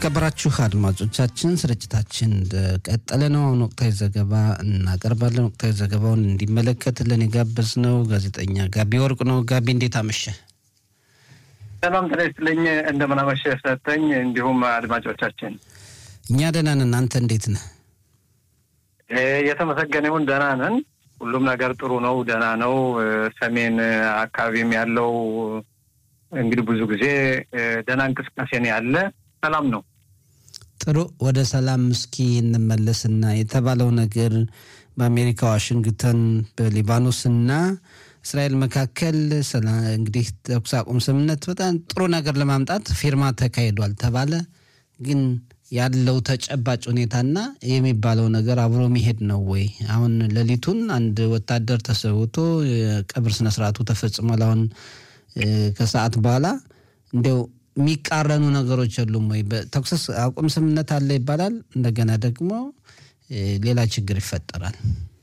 የተከበራችሁ አድማጮቻችን ስርጭታችን እንደቀጠለ ነው። አሁን ወቅታዊ ዘገባ እናቀርባለን። ወቅታዊ ዘገባውን እንዲመለከትልን የጋበዝነው ጋዜጠኛ ጋቢ ወርቅ ነው። ጋቢ እንዴት አመሸ? ሰላም ጤና ይስጥልኝ። እንደምን አመሸህ ሰጠኝ። እንዲሁም አድማጮቻችን እኛ ደህና ነን። አንተ እንዴት ነህ? የተመሰገነውን ደህና ነን። ሁሉም ነገር ጥሩ ነው፣ ደህና ነው። ሰሜን አካባቢም ያለው እንግዲህ ብዙ ጊዜ ደህና እንቅስቃሴ ነው ያለ፣ ሰላም ነው። ጥሩ ወደ ሰላም እስኪ እንመለስና የተባለው ነገር በአሜሪካ ዋሽንግተን፣ በሊባኖስና እስራኤል መካከል እንግዲህ ተኩስ አቁም ስምምነት በጣም ጥሩ ነገር ለማምጣት ፊርማ ተካሂዷል ተባለ። ግን ያለው ተጨባጭ ሁኔታና የሚባለው ነገር አብሮ መሄድ ነው ወይ? አሁን ሌሊቱን አንድ ወታደር ተሰውቶ የቀብር ስነስርዓቱ ተፈጽሟል። አሁን ከሰዓት በኋላ እንዲያው የሚቃረኑ ነገሮች የሉም ወይ? በተኩስ አቁም ስምምነት አለ ይባላል፣ እንደገና ደግሞ ሌላ ችግር ይፈጠራል።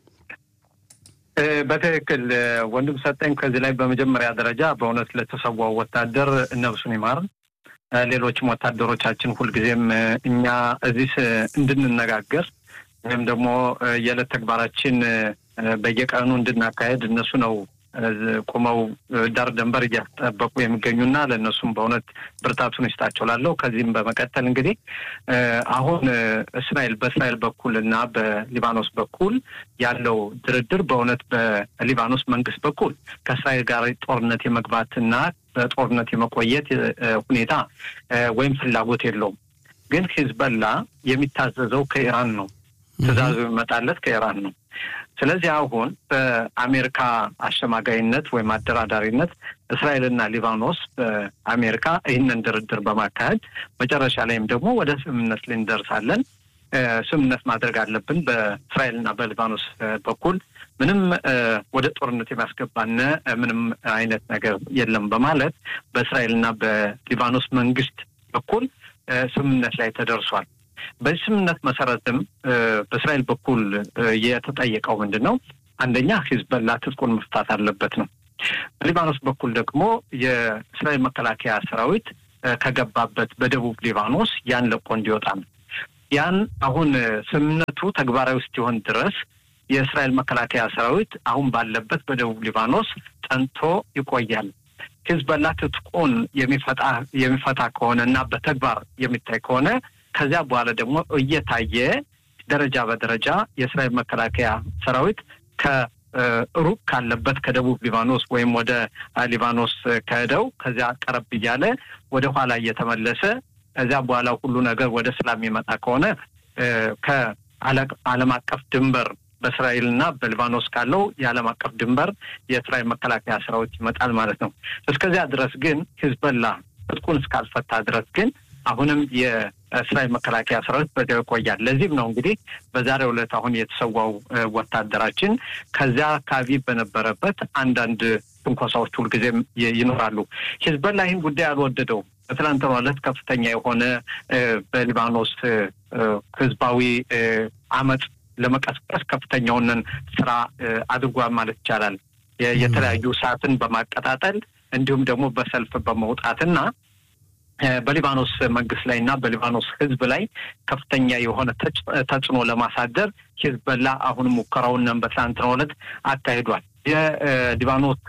በትክክል ወንድም ሰጠኝ። ከዚህ ላይ በመጀመሪያ ደረጃ በእውነት ለተሰዋው ወታደር ነፍሱን ይማር። ሌሎችም ወታደሮቻችን ሁልጊዜም እኛ እዚህ እንድንነጋገር ወይም ደግሞ የዕለት ተግባራችን በየቀኑ እንድናካሄድ እነሱ ነው ቁመው ዳር ደንበር እያስጠበቁ የሚገኙና ለእነሱም በእውነት ብርታቱን ይስጣቸው ላለው። ከዚህም በመቀጠል እንግዲህ አሁን እስራኤል በእስራኤል በኩል እና በሊባኖስ በኩል ያለው ድርድር በእውነት በሊባኖስ መንግስት በኩል ከእስራኤል ጋር ጦርነት የመግባትና በጦርነት የመቆየት ሁኔታ ወይም ፍላጎት የለውም። ግን ሂዝበላ የሚታዘዘው ከኢራን ነው። ትዕዛዙ የሚመጣለት ከኢራን ነው። ስለዚህ አሁን በአሜሪካ አሸማጋይነት ወይም አደራዳሪነት እስራኤልና ሊባኖስ በአሜሪካ ይህንን ድርድር በማካሄድ መጨረሻ ላይም ደግሞ ወደ ስምምነት ላይ እንደርሳለን። ስምምነት ማድረግ አለብን በእስራኤልና በሊባኖስ በኩል ምንም ወደ ጦርነት የሚያስገባን ምንም አይነት ነገር የለም በማለት በእስራኤልና በሊባኖስ መንግስት በኩል ስምምነት ላይ ተደርሷል። በዚህ ስምምነት መሰረትም በእስራኤል በኩል የተጠየቀው ምንድን ነው? አንደኛ ሂዝበላ ትጥቁን መፍታት አለበት ነው። በሊባኖስ በኩል ደግሞ የእስራኤል መከላከያ ሰራዊት ከገባበት በደቡብ ሊባኖስ ያን ለቆ እንዲወጣ ነው። ያን አሁን ስምምነቱ ተግባራዊ እስኪሆን ድረስ የእስራኤል መከላከያ ሰራዊት አሁን ባለበት በደቡብ ሊባኖስ ጸንቶ ይቆያል። ሂዝበላ ትጥቁን የሚፈታ የሚፈታ ከሆነ እና በተግባር የሚታይ ከሆነ ከዚያ በኋላ ደግሞ እየታየ ደረጃ በደረጃ የእስራኤል መከላከያ ሰራዊት ከሩቅ ካለበት ከደቡብ ሊባኖስ ወይም ወደ ሊባኖስ ከሄደው ከዚያ ቀረብ እያለ ወደ ኋላ እየተመለሰ ከዚያ በኋላ ሁሉ ነገር ወደ ሰላም የሚመጣ ከሆነ ከዓለም አቀፍ ድንበር በእስራኤልና በሊባኖስ ካለው የዓለም አቀፍ ድንበር የእስራኤል መከላከያ ሰራዊት ይመጣል ማለት ነው። እስከዚያ ድረስ ግን ሂዝበላ ትጥቁን እስካልፈታ ድረስ ግን አሁንም የእስራኤል መከላከያ ሰራዊት በዚያው ይቆያል። ለዚህም ነው እንግዲህ በዛሬው ዕለት አሁን የተሰዋው ወታደራችን ከዚያ አካባቢ በነበረበት አንዳንድ ትንኮሳዎች ሁልጊዜም ይኖራሉ። ሂዝበላ ይህን ጉዳይ አልወደደው። በትናንትናው ዕለት ከፍተኛ የሆነ በሊባኖስ ህዝባዊ አመፅ ለመቀስቀስ ከፍተኛውንን ስራ አድርጓል ማለት ይቻላል። የተለያዩ ሰዓትን በማቀጣጠል እንዲሁም ደግሞ በሰልፍ በመውጣትና በሊባኖስ መንግስት ላይ እና በሊባኖስ ህዝብ ላይ ከፍተኛ የሆነ ተጽዕኖ ለማሳደር ሂዝበላ አሁን ሙከራውን በትናንትናው ዕለት አካሂዷል። የሊባኖስ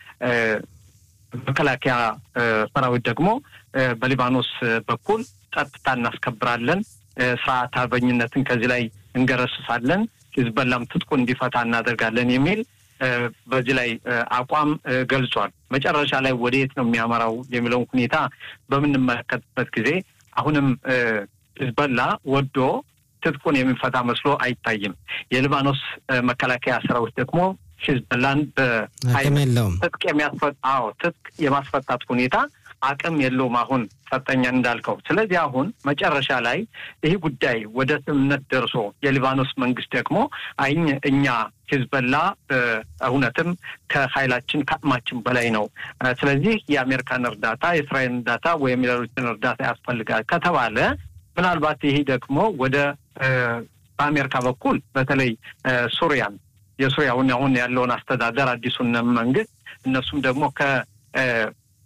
መከላከያ ሰራዊት ደግሞ በሊባኖስ በኩል ጸጥታ እናስከብራለን፣ ስርዓት አልበኝነትን ከዚህ ላይ እንገረስሳለን፣ ሂዝበላም ትጥቁ እንዲፈታ እናደርጋለን የሚል በዚህ ላይ አቋም ገልጿል። መጨረሻ ላይ ወደ የት ነው የሚያመራው የሚለውን ሁኔታ በምንመለከትበት ጊዜ አሁንም ሂዝበላ ወዶ ትጥቁን የሚፈታ መስሎ አይታይም። የሊባኖስ መከላከያ ሰራዊት ደግሞ ሂዝበላን በትጥቅ የሚያስፈጣው ትጥቅ የማስፈታት ሁኔታ አቅም የለውም። አሁን ሰጠኛ እንዳልከው። ስለዚህ አሁን መጨረሻ ላይ ይህ ጉዳይ ወደ ስምምነት ደርሶ የሊባኖስ መንግስት ደግሞ አይኝ እኛ ሂዝበላ እውነትም ከኃይላችን ከአቅማችን በላይ ነው። ስለዚህ የአሜሪካን እርዳታ፣ የእስራኤል እርዳታ ወይም ሌሎችን እርዳታ ያስፈልጋል ከተባለ ምናልባት ይህ ደግሞ ወደ በአሜሪካ በኩል በተለይ ሱሪያን የሱሪያውን አሁን ያለውን አስተዳደር አዲሱን መንግስት እነሱም ደግሞ ከ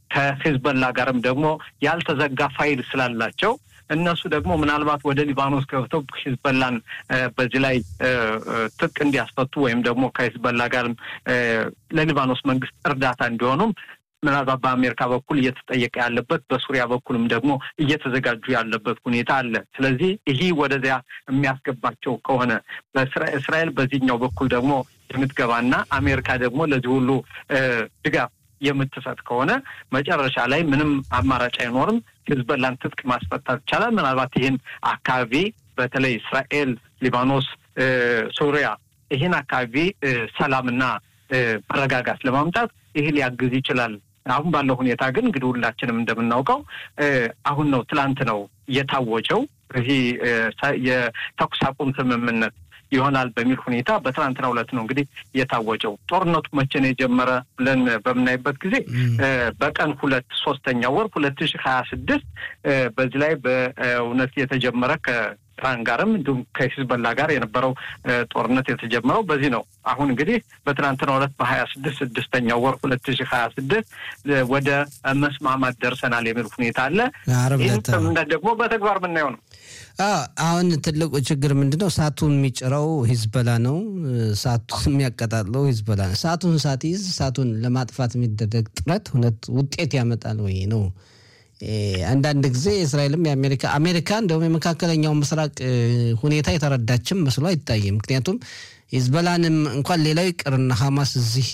ከሂዝበላ ጋርም ደግሞ ያልተዘጋ ፋይል ስላላቸው እነሱ ደግሞ ምናልባት ወደ ሊባኖስ ገብተው ሂዝበላን በዚህ ላይ ትጥቅ እንዲያስፈቱ ወይም ደግሞ ከሂዝበላ ጋርም ለሊባኖስ መንግስት እርዳታ እንዲሆኑም ምናልባት በአሜሪካ በኩል እየተጠየቀ ያለበት በሱሪያ በኩልም ደግሞ እየተዘጋጁ ያለበት ሁኔታ አለ። ስለዚህ ይህ ወደዚያ የሚያስገባቸው ከሆነ እስራኤል በዚህኛው በኩል ደግሞ የምትገባና አሜሪካ ደግሞ ለዚህ ሁሉ ድጋፍ የምትሰጥ ከሆነ መጨረሻ ላይ ምንም አማራጭ አይኖርም። ሂዝበላን ትጥቅ ማስፈታት ይቻላል። ምናልባት ይህን አካባቢ በተለይ እስራኤል፣ ሊባኖስ፣ ሱሪያ ይህን አካባቢ ሰላምና መረጋጋት ለማምጣት ይህ ሊያግዝ ይችላል። አሁን ባለው ሁኔታ ግን እንግዲህ ሁላችንም እንደምናውቀው አሁን ነው ትላንት ነው የታወጀው ይህ የተኩስ አቁም ስምምነት ይሆናል በሚል ሁኔታ በትናንትናው ዕለት ነው እንግዲህ የታወጀው። ጦርነቱ መቼ ነው የጀመረ ብለን በምናይበት ጊዜ በቀን ሁለት ሶስተኛ ወር ሁለት ሺህ ሀያ ስድስት በዚህ ላይ በእውነት የተጀመረ ከኢራን ጋርም እንዲሁም ከሂዝበላ ጋር የነበረው ጦርነት የተጀመረው በዚህ ነው። አሁን እንግዲህ በትናንትናው ዕለት በሀያ ስድስት ስድስተኛው ወር ሁለት ሺህ ሀያ ስድስት ወደ መስማማት ደርሰናል የሚል ሁኔታ አለ። ይህን ስምምነት ደግሞ በተግባር የምናየው ነው። አሁን ትልቁ ችግር ምንድን ነው? እሳቱን የሚጭረው ሂዝበላ ነው። እሳቱን የሚያቀጣጥለው ሂዝበላ ነው። እሳቱን ሳትይዝ እሳቱን ለማጥፋት የሚደረግ ጥረት እውነት ውጤት ያመጣል ወይ ነው። አንዳንድ ጊዜ የእስራኤልም የአሜሪካ አሜሪካ እንደውም የመካከለኛው ምስራቅ ሁኔታ የተረዳችም መስሎ አይታይም። ምክንያቱም ሂዝበላንም እንኳን ሌላው ይቅርና ሀማስ እዚህ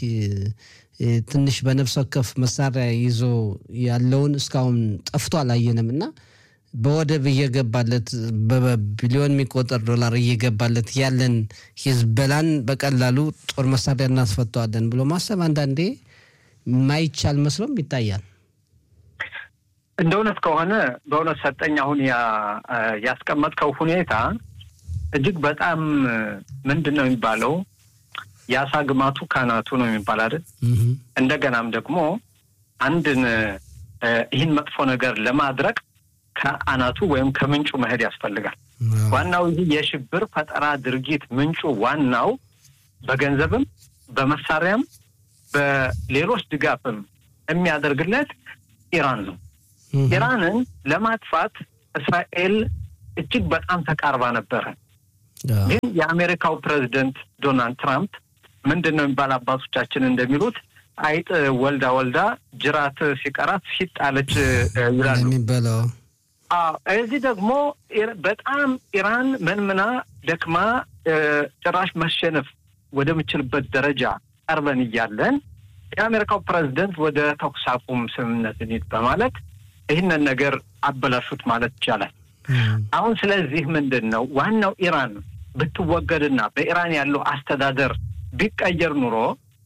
ትንሽ በነፍስ ወከፍ መሳሪያ ይዞ ያለውን እስካሁን ጠፍቶ አላየንም እና በወደብ እየገባለት በቢሊዮን የሚቆጠር ዶላር እየገባለት ያለን ሂዝበላን በቀላሉ ጦር መሳሪያ እናስፈተዋለን ብሎ ማሰብ አንዳንዴ የማይቻል መስሎም ይታያል። እንደ እውነት ከሆነ በእውነት ሰጠኝ አሁን ያስቀመጥከው ሁኔታ እጅግ በጣም ምንድን ነው የሚባለው የአሳ ግማቱ ካናቱ ነው የሚባል አይደል? እንደገናም ደግሞ አንድን ይህን መጥፎ ነገር ለማድረግ ከአናቱ ወይም ከምንጩ መሄድ ያስፈልጋል። ዋናው ይህ የሽብር ፈጠራ ድርጊት ምንጩ ዋናው በገንዘብም በመሳሪያም በሌሎች ድጋፍም የሚያደርግለት ኢራን ነው። ኢራንን ለማጥፋት እስራኤል እጅግ በጣም ተቃርባ ነበረ። ግን የአሜሪካው ፕሬዚደንት ዶናልድ ትራምፕ ምንድን ነው የሚባል አባቶቻችን እንደሚሉት አይጥ ወልዳ ወልዳ ጅራት ሲቀራት ሲጣለች ይላሉ የሚበላው እዚህ ደግሞ በጣም ኢራን መንምና ደክማ ጭራሽ መሸነፍ ወደምችልበት ደረጃ ቀርበን እያለን የአሜሪካው ፕሬዚደንት ወደ ተኩስ አቁም ስምምነት እንሂድ በማለት ይህንን ነገር አበላሹት ማለት ይቻላል። አሁን ስለዚህ ምንድን ነው ዋናው ኢራን ብትወገድና በኢራን ያለው አስተዳደር ቢቀየር ኑሮ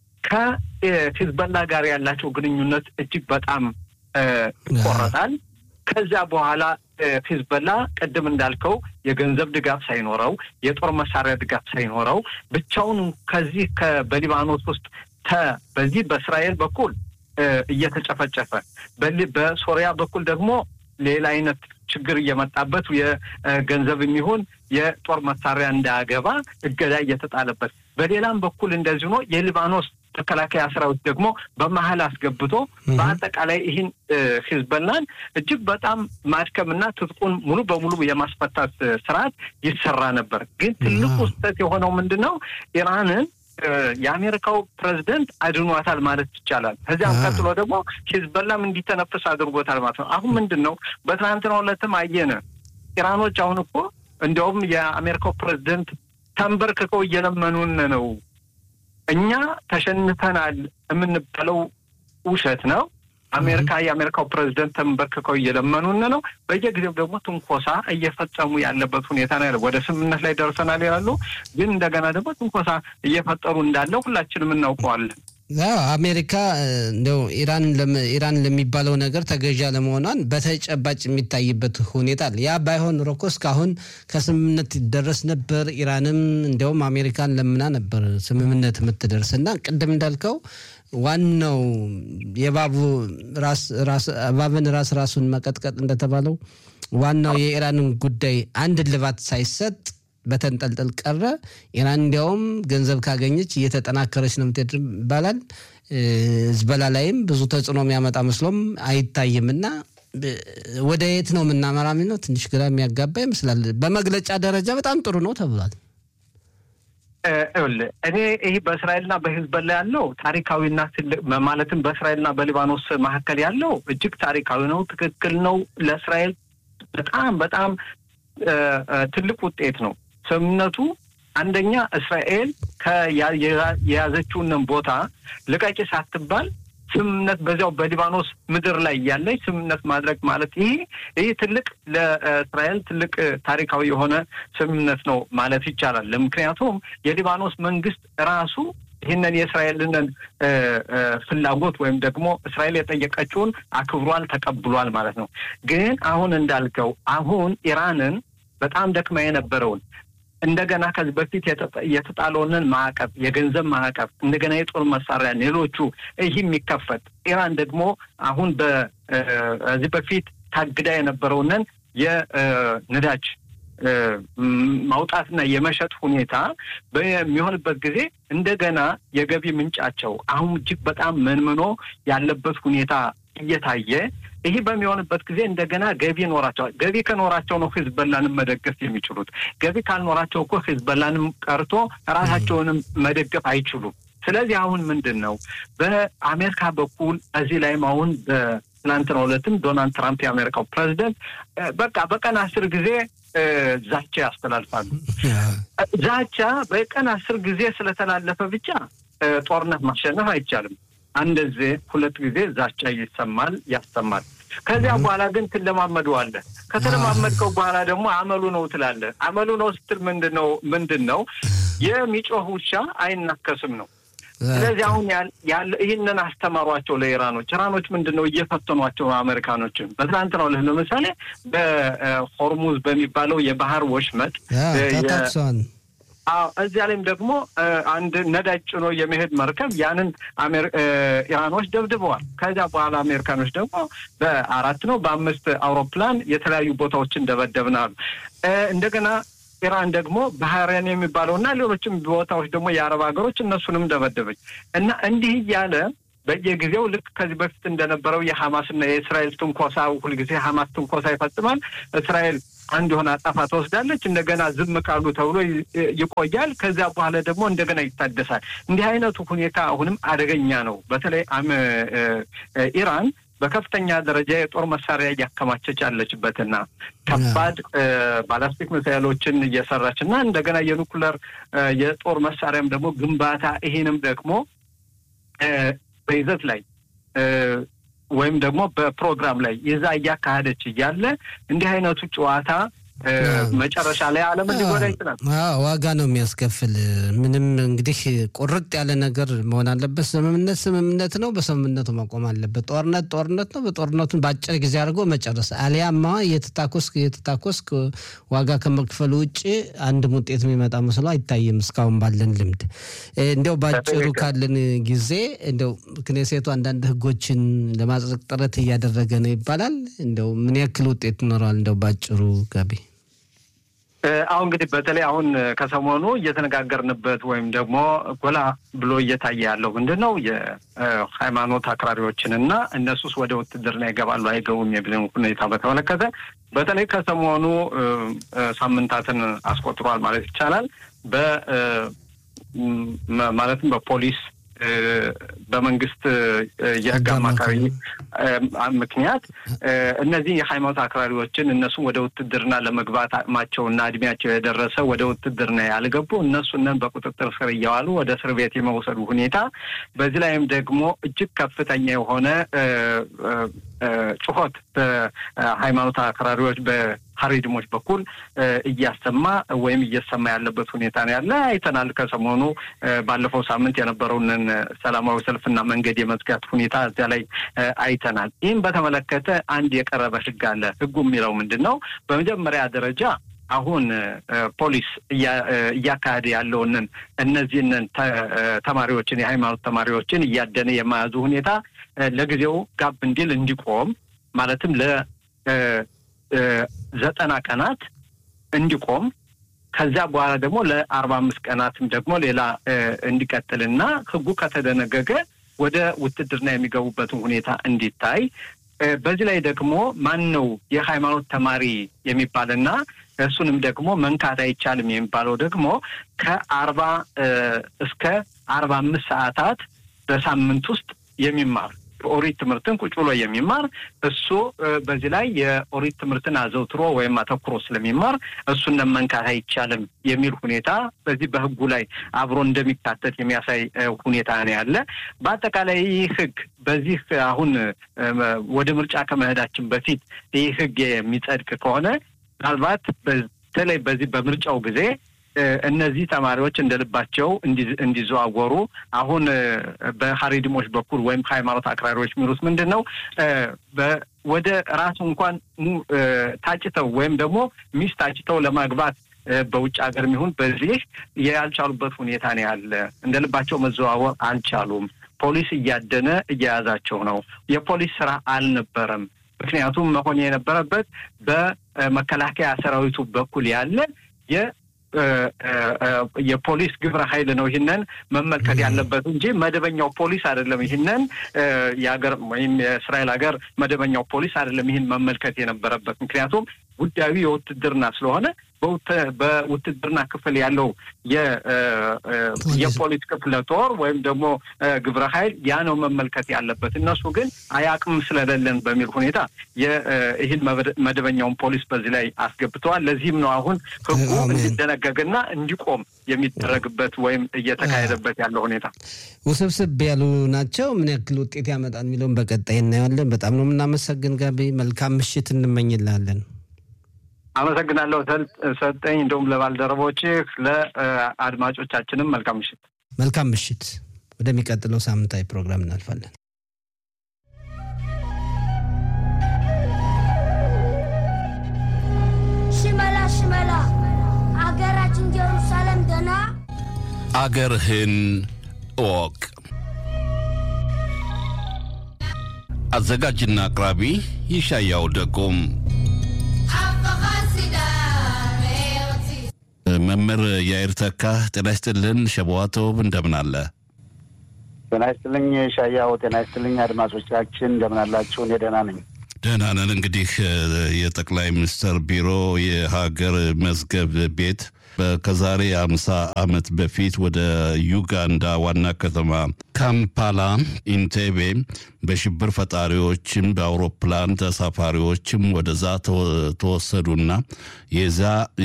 ከሂዝበላ ጋር ያላቸው ግንኙነት እጅግ በጣም ይቆረጣል። ከዚያ በኋላ ሂዝበላ ቅድም እንዳልከው የገንዘብ ድጋፍ ሳይኖረው የጦር መሳሪያ ድጋፍ ሳይኖረው ብቻውን ከዚህ በሊባኖስ ውስጥ በዚህ በእስራኤል በኩል እየተጨፈጨፈ በሶሪያ በኩል ደግሞ ሌላ አይነት ችግር እየመጣበት የገንዘብ የሚሆን የጦር መሳሪያ እንዳያገባ እገዳ እየተጣለበት፣ በሌላም በኩል እንደዚህ ነው የሊባኖስ መከላከያ ሰራዊት ደግሞ በመሀል አስገብቶ በአጠቃላይ ይህን ሂዝበላን እጅግ በጣም ማድከምና ትጥቁን ሙሉ በሙሉ የማስፈታት ስርዓት ይሰራ ነበር። ግን ትልቁ ስህተት የሆነው ምንድን ነው? ኢራንን የአሜሪካው ፕሬዚደንት አድኗታል ማለት ይቻላል። ከዚያም ቀጥሎ ደግሞ ሂዝበላም እንዲተነፍስ አድርጎታል ማለት ነው። አሁን ምንድን ነው በትናንትናው ዕለትም አየነ ኢራኖች አሁን እኮ እንዲያውም የአሜሪካው ፕሬዚደንት ተንበርክከው እየለመኑን ነው እኛ ተሸንፈናል የምንባለው ውሸት ነው። አሜሪካ የአሜሪካው ፕሬዚደንት ተንበርክከው እየለመኑን ነው። በየጊዜው ደግሞ ትንኮሳ እየፈጸሙ ያለበት ሁኔታ ነው ያለው። ወደ ስምምነት ላይ ደርሰናል ይላሉ፣ ግን እንደገና ደግሞ ትንኮሳ እየፈጠሩ እንዳለ ሁላችንም እናውቀዋለን። አሜሪካ እንደው ኢራን ለሚባለው ነገር ተገዣ ለመሆኗን በተጨባጭ የሚታይበት ሁኔታ አለ። ያ ባይሆን ኖሮ እኮ እስካሁን ከስምምነት ይደረስ ነበር። ኢራንም እንዲያውም አሜሪካን ለምና ነበር ስምምነት የምትደርስ እና ቅድም እንዳልከው ዋናው የባቡ እባብን ራስ ራሱን መቀጥቀጥ እንደተባለው ዋናው የኢራንን ጉዳይ አንድ ልባት ሳይሰጥ በተንጠልጠል ቀረ። ኢራን እንዲያውም ገንዘብ ካገኘች እየተጠናከረች ነው የምትሄድ ይባላል። ህዝበላ ላይም ብዙ ተጽዕኖ የሚያመጣ መስሎም አይታይም እና ወደ የት ነው የምናመራ ነው ትንሽ ግራ የሚያጋባ ይመስላል። በመግለጫ ደረጃ በጣም ጥሩ ነው ተብሏል። እኔ ይህ በእስራኤልና በሂዝቦላ ያለው ታሪካዊና ትልቅ ማለትም በእስራኤልና በሊባኖስ መካከል ያለው እጅግ ታሪካዊ ነው። ትክክል ነው። ለእስራኤል በጣም በጣም ትልቅ ውጤት ነው ስምምነቱ። አንደኛ እስራኤል የያዘችውን ቦታ ልቀቂ ሳትባል ስምምነት በዚያው በሊባኖስ ምድር ላይ ያለች ስምምነት ማድረግ ማለት ይሄ ይህ ትልቅ ለእስራኤል ትልቅ ታሪካዊ የሆነ ስምምነት ነው ማለት ይቻላል። ምክንያቱም የሊባኖስ መንግስት ራሱ ይህንን የእስራኤልን ፍላጎት ወይም ደግሞ እስራኤል የጠየቀችውን አክብሯል፣ ተቀብሏል ማለት ነው። ግን አሁን እንዳልከው አሁን ኢራንን በጣም ደክማ የነበረውን እንደገና ከዚህ በፊት የተጣለውንን ማዕቀብ የገንዘብ ማዕቀብ እንደገና የጦር መሳሪያ ሌሎቹ ይህ የሚከፈት ኢራን ደግሞ አሁን በዚህ በፊት ታግዳ የነበረውንን የነዳጅ ማውጣትና የመሸጥ ሁኔታ በሚሆንበት ጊዜ እንደገና የገቢ ምንጫቸው አሁን እጅግ በጣም መንምኖ ያለበት ሁኔታ እየታየ ይህ በሚሆንበት ጊዜ እንደገና ገቢ ይኖራቸዋል። ገቢ ከኖራቸው ነው ሂዝቦላንም መደገፍ የሚችሉት። ገቢ ካልኖራቸው እኮ ሂዝቦላንም ቀርቶ ራሳቸውንም መደገፍ አይችሉም። ስለዚህ አሁን ምንድን ነው በአሜሪካ በኩል እዚህ ላይም አሁን በትናንትናው ዕለትም ዶናልድ ትራምፕ የአሜሪካው ፕሬዚደንት በቃ በቀን አስር ጊዜ ዛቻ ያስተላልፋሉ። ዛቻ በቀን አስር ጊዜ ስለተላለፈ ብቻ ጦርነት ማሸነፍ አይቻልም። አንድ ጊዜ ሁለት ጊዜ ዛቻ ይሰማል ያሰማል። ከዚያ በኋላ ግን ትለማመደዋለህ። ከተለማመድከው በኋላ ደግሞ አመሉ ነው ትላለህ። አመሉ ነው ስትል ምንድን ነው ምንድን ነው የሚጮህ ውሻ አይናከስም ነው። ስለዚህ አሁን ያለ ይህንን አስተማሯቸው ለኢራኖች። ኢራኖች ምንድን ነው እየፈተኗቸው አሜሪካኖችን። በትናንትናው ዕለት ለምሳሌ በሆርሙዝ በሚባለው የባህር ወሽመጥ እዚያ ላይም ደግሞ አንድ ነዳጅ ጭኖ የመሄድ መርከብ ያንን ኢራኖች ደብድበዋል። ከዚያ በኋላ አሜሪካኖች ደግሞ በአራት ነው በአምስት አውሮፕላን የተለያዩ ቦታዎችን ደበደብናሉ። እንደገና ኢራን ደግሞ ባህሬን የሚባለው እና ሌሎችም ቦታዎች ደግሞ የአረብ ሀገሮች እነሱንም ደበደበች እና እንዲህ እያለ በየጊዜው ልክ ከዚህ በፊት እንደነበረው የሐማስና የእስራኤል ትንኮሳ ሁልጊዜ ሐማስ ትንኮሳ ይፈጽማል። እስራኤል አንድ የሆነ አጣፋ ትወስዳለች። እንደገና ዝም ካሉ ተብሎ ይቆያል። ከዚያ በኋላ ደግሞ እንደገና ይታደሳል። እንዲህ አይነቱ ሁኔታ አሁንም አደገኛ ነው። በተለይ ኢራን በከፍተኛ ደረጃ የጦር መሳሪያ እያከማቸች ያለችበትና ከባድ ባላስቲክ ሚሳይሎችን እየሰራች እና እንደገና የኑክለር የጦር መሳሪያም ደግሞ ግንባታ ይሄንም ደግሞ በይዘት ላይ ወይም ደግሞ በፕሮግራም ላይ ይዛ እያካሄደች እያለ እንዲህ አይነቱ ጨዋታ መጨረሻ ላይ ዓለምን ሊጎዳ ይችላል። ዋጋ ነው የሚያስከፍል። ምንም እንግዲህ ቁርጥ ያለ ነገር መሆን አለበት። ስምምነት ስምምነት ነው፣ በስምምነቱ መቆም አለበት። ጦርነት ጦርነት ነው፣ በጦርነቱን በአጭር ጊዜ አድርጎ መጨረስ። አሊያማ እየተታኮስክ እየተታኮስክ ዋጋ ከመክፈል ውጭ አንድም ውጤት የሚመጣ መስሎ አይታይም እስካሁን ባለን ልምድ። እንዲያው በአጭሩ ካለን ጊዜ እንዲያው ክኔሴቱ አንዳንድ ህጎችን ለማጽደቅ ጥረት እያደረገ ነው ይባላል። እንዲያው ምን ያክል ውጤት ይኖረዋል? እንዲያው በአጭሩ ገቢ አሁን እንግዲህ በተለይ አሁን ከሰሞኑ እየተነጋገርንበት ወይም ደግሞ ጎላ ብሎ እየታየ ያለው ምንድን ነው የሃይማኖት አክራሪዎችን እና እነሱስ ወደ ውትድርና ይገባሉ አይገቡም የሚልን ሁኔታ በተመለከተ በተለይ ከሰሞኑ ሳምንታትን አስቆጥሯል ማለት ይቻላል። በ ማለትም በፖሊስ በመንግስት የህግ አማካሪ ምክንያት እነዚህ የሃይማኖት አክራሪዎችን እነሱም ወደ ውትድርና ለመግባት አቅማቸውና እድሜያቸው የደረሰ ወደ ውትድርና ያልገቡ እነሱንን በቁጥጥር ስር እያዋሉ ወደ እስር ቤት የመውሰዱ ሁኔታ፣ በዚህ ላይም ደግሞ እጅግ ከፍተኛ የሆነ ጩኸት በሃይማኖት አክራሪዎች በሀሪድሞች በኩል እያሰማ ወይም እየሰማ ያለበት ሁኔታ ነው ያለ አይተናል። ከሰሞኑ ባለፈው ሳምንት የነበረውንን ሰላማዊ ሰልፍና መንገድ የመዝጋት ሁኔታ እዚያ ላይ አይተናል። ይህም በተመለከተ አንድ የቀረበ ህግ አለ። ህጉ የሚለው ምንድን ነው? በመጀመሪያ ደረጃ አሁን ፖሊስ እያካሄደ ያለውንን እነዚህንን ተማሪዎችን የሃይማኖት ተማሪዎችን እያደነ የመያዙ ሁኔታ ለጊዜው ጋብ እንዲል እንዲቆም ማለትም ለዘጠና ቀናት እንዲቆም ከዚያ በኋላ ደግሞ ለአርባ አምስት ቀናትም ደግሞ ሌላ እንዲቀጥልና ህጉ ከተደነገገ ወደ ውትድርና የሚገቡበትን ሁኔታ እንዲታይ በዚህ ላይ ደግሞ ማን ነው የሃይማኖት ተማሪ የሚባልና እሱንም ደግሞ መንካት አይቻልም የሚባለው ደግሞ ከአርባ እስከ አርባ አምስት ሰዓታት በሳምንት ውስጥ የሚማር ኦሪት ትምህርትን ቁጭ ብሎ የሚማር እሱ በዚህ ላይ የኦሪት ትምህርትን አዘውትሮ ወይም አተኩሮ ስለሚማር እሱን መንካት አይቻልም የሚል ሁኔታ በዚህ በህጉ ላይ አብሮ እንደሚካተት የሚያሳይ ሁኔታ ነው ያለ። በአጠቃላይ ይህ ህግ በዚህ አሁን ወደ ምርጫ ከመሄዳችን በፊት ይህ ህግ የሚጸድቅ ከሆነ ምናልባት በተለይ በዚህ በምርጫው ጊዜ እነዚህ ተማሪዎች እንደ ልባቸው እንዲዘዋወሩ አሁን በሀሪድሞች በኩል ወይም ሃይማኖት አክራሪዎች የሚሉት ምንድን ነው? ወደ ራሱ እንኳን ታጭተው ወይም ደግሞ ሚስት ታጭተው ለማግባት በውጭ ሀገር የሚሆን በዚህ ያልቻሉበት ሁኔታ ነው ያለ። እንደ ልባቸው መዘዋወር አልቻሉም። ፖሊስ እያደነ እየያዛቸው ነው። የፖሊስ ስራ አልነበረም። ምክንያቱም መሆን የነበረበት በመከላከያ ሰራዊቱ በኩል ያለ የፖሊስ ግብረ ኃይል ነው ይህንን መመልከት ያለበት እንጂ መደበኛው ፖሊስ አይደለም። ይህንን የሀገር ወይም የእስራኤል ሀገር መደበኛው ፖሊስ አይደለም ይህን መመልከት የነበረበት ምክንያቱም ጉዳዩ የውትድርና ስለሆነ በውትድርና ክፍል ያለው የፖሊስ ክፍለ ጦር ወይም ደግሞ ግብረ ኃይል ያ ነው መመልከት ያለበት። እነሱ ግን አያቅም ስለሌለን በሚል ሁኔታ ይህን መደበኛውን ፖሊስ በዚህ ላይ አስገብተዋል። ለዚህም ነው አሁን ህጉ እንዲደነገግና እንዲቆም የሚደረግበት ወይም እየተካሄደበት ያለው ሁኔታ ውስብስብ ያሉ ናቸው። ምን ያክል ውጤት ያመጣል የሚለውን በቀጣይ እናየዋለን። በጣም ነው የምናመሰግን ጋቢ። መልካም ምሽት እንመኝላለን። አመሰግናለሁ ሰጠኝ። እንደውም ለባልደረቦችህ ለአድማጮቻችንም መልካም ምሽት። መልካም ምሽት። ወደሚቀጥለው ሳምንታዊ ፕሮግራም እናልፋለን። ሽመላ ሽመላ አገራችን ጀሩሳሌም ደና አገርህን እወቅ። አዘጋጅና አቅራቢ ይሻያው ደጎም መምህር ያይር ተካ ጤና ይስጥልን። ሸበዋተውብ እንደምን አለ? ጤና ይስጥልኝ ሻያው። ጤና ይስጥልኝ አድማጮቻችን እንደምን አላችሁ? እኔ ደህና ነኝ። ደህና ነን። እንግዲህ የጠቅላይ ሚኒስትር ቢሮ የሀገር መዝገብ ቤት ከዛሬ አምሳ ዓመት በፊት ወደ ዩጋንዳ ዋና ከተማ ካምፓላ ኢንቴቤ በሽብር ፈጣሪዎችም በአውሮፕላን ተሳፋሪዎችም ወደዛ ተወሰዱና የዛ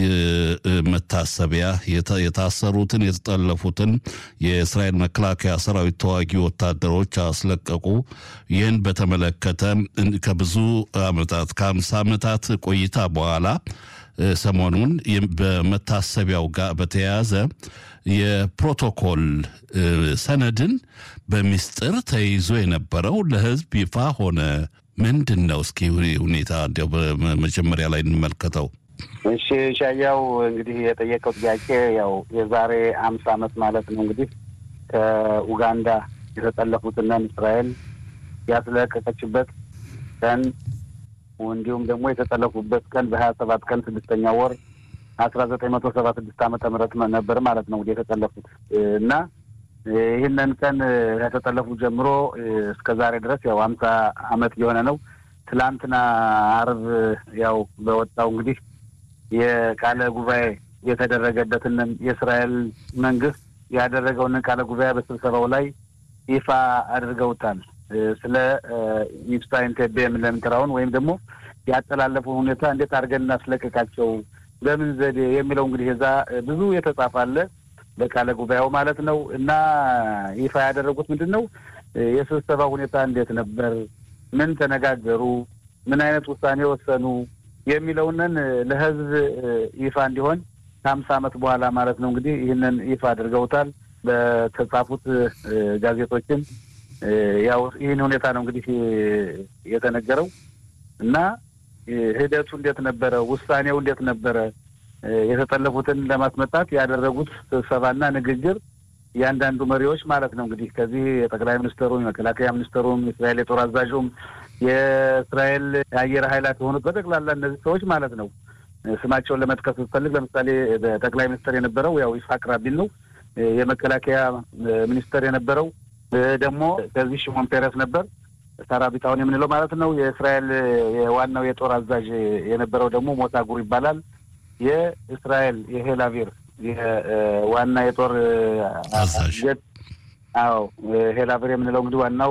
መታሰቢያ የታሰሩትን የተጠለፉትን የእስራኤል መከላከያ ሰራዊት ተዋጊ ወታደሮች አስለቀቁ። ይህን በተመለከተ ከብዙ ዓመታት ከአምሳ ዓመታት ቆይታ በኋላ ሰሞኑን በመታሰቢያው ጋር በተያያዘ የፕሮቶኮል ሰነድን በሚስጥር ተይዞ የነበረው ለሕዝብ ይፋ ሆነ። ምንድን ነው? እስኪ ሁኔታ እንዲያው በመጀመሪያ ላይ እንመልከተው። እሺ ሻያው፣ እንግዲህ የጠየቀው ጥያቄ ያው የዛሬ አምሳ ዓመት ማለት ነው እንግዲህ ከኡጋንዳ የተጠለፉትንን እስራኤል ያስለቀቀችበት ቀን እንዲሁም ደግሞ የተጠለፉበት ቀን በሀያ ሰባት ቀን ስድስተኛ ወር አስራ ዘጠኝ መቶ ሰባ ስድስት ዓመተ ምህረት ነበር ማለት ነው እንግዲህ የተጠለፉት እና ይህንን ቀን ከተጠለፉ ጀምሮ እስከ ዛሬ ድረስ ያው አምሳ ዓመት የሆነ ነው። ትላንትና አርብ ያው በወጣው እንግዲህ የቃለ ጉባኤ የተደረገበትን የእስራኤል መንግስት ያደረገውን ቃለ ጉባኤ በስብሰባው ላይ ይፋ አድርገውታል። ስለ ሚፍታ ኢንቴቤ የምንለምጥራውን ወይም ደግሞ ያጠላለፉ ሁኔታ እንዴት አድርገን እናስለቀቃቸው በምን ዘዴ የሚለው እንግዲህ እዛ ብዙ የተጻፈ አለ በቃለ ጉባኤው ማለት ነው። እና ይፋ ያደረጉት ምንድን ነው የስብሰባ ሁኔታ እንዴት ነበር፣ ምን ተነጋገሩ፣ ምን አይነት ውሳኔ ወሰኑ የሚለውንን ለህዝብ ይፋ እንዲሆን ከሀምሳ ዓመት በኋላ ማለት ነው እንግዲህ ይህንን ይፋ አድርገውታል በተጻፉት ጋዜጦችን ያው ይህን ሁኔታ ነው እንግዲህ የተነገረው እና ሂደቱ እንዴት ነበረ፣ ውሳኔው እንዴት ነበረ፣ የተጠለፉትን ለማስመጣት ያደረጉት ስብሰባና ንግግር እያንዳንዱ መሪዎች ማለት ነው እንግዲህ ከዚህ የጠቅላይ ሚኒስትሩም የመከላከያ ሚኒስትሩም የእስራኤል የጦር አዛዡም የእስራኤል የአየር ኃይላት የሆኑት በጠቅላላ እነዚህ ሰዎች ማለት ነው ስማቸውን ለመጥቀስ ብፈልግ ለምሳሌ ጠቅላይ ሚኒስትር የነበረው ያው ይስሐቅ ራቢን ነው። የመከላከያ ሚኒስትር የነበረው ደግሞ ከዚህ ሽሞን ፔረስ ነበር። ሰራዊት አሁን የምንለው ማለት ነው። የእስራኤል ዋናው የጦር አዛዥ የነበረው ደግሞ ሞሳጉር ይባላል። የእስራኤል የሄላቪር ዋና የጦር አዛዥ አዎ ሄላቪር የምንለው እንግዲህ ዋናው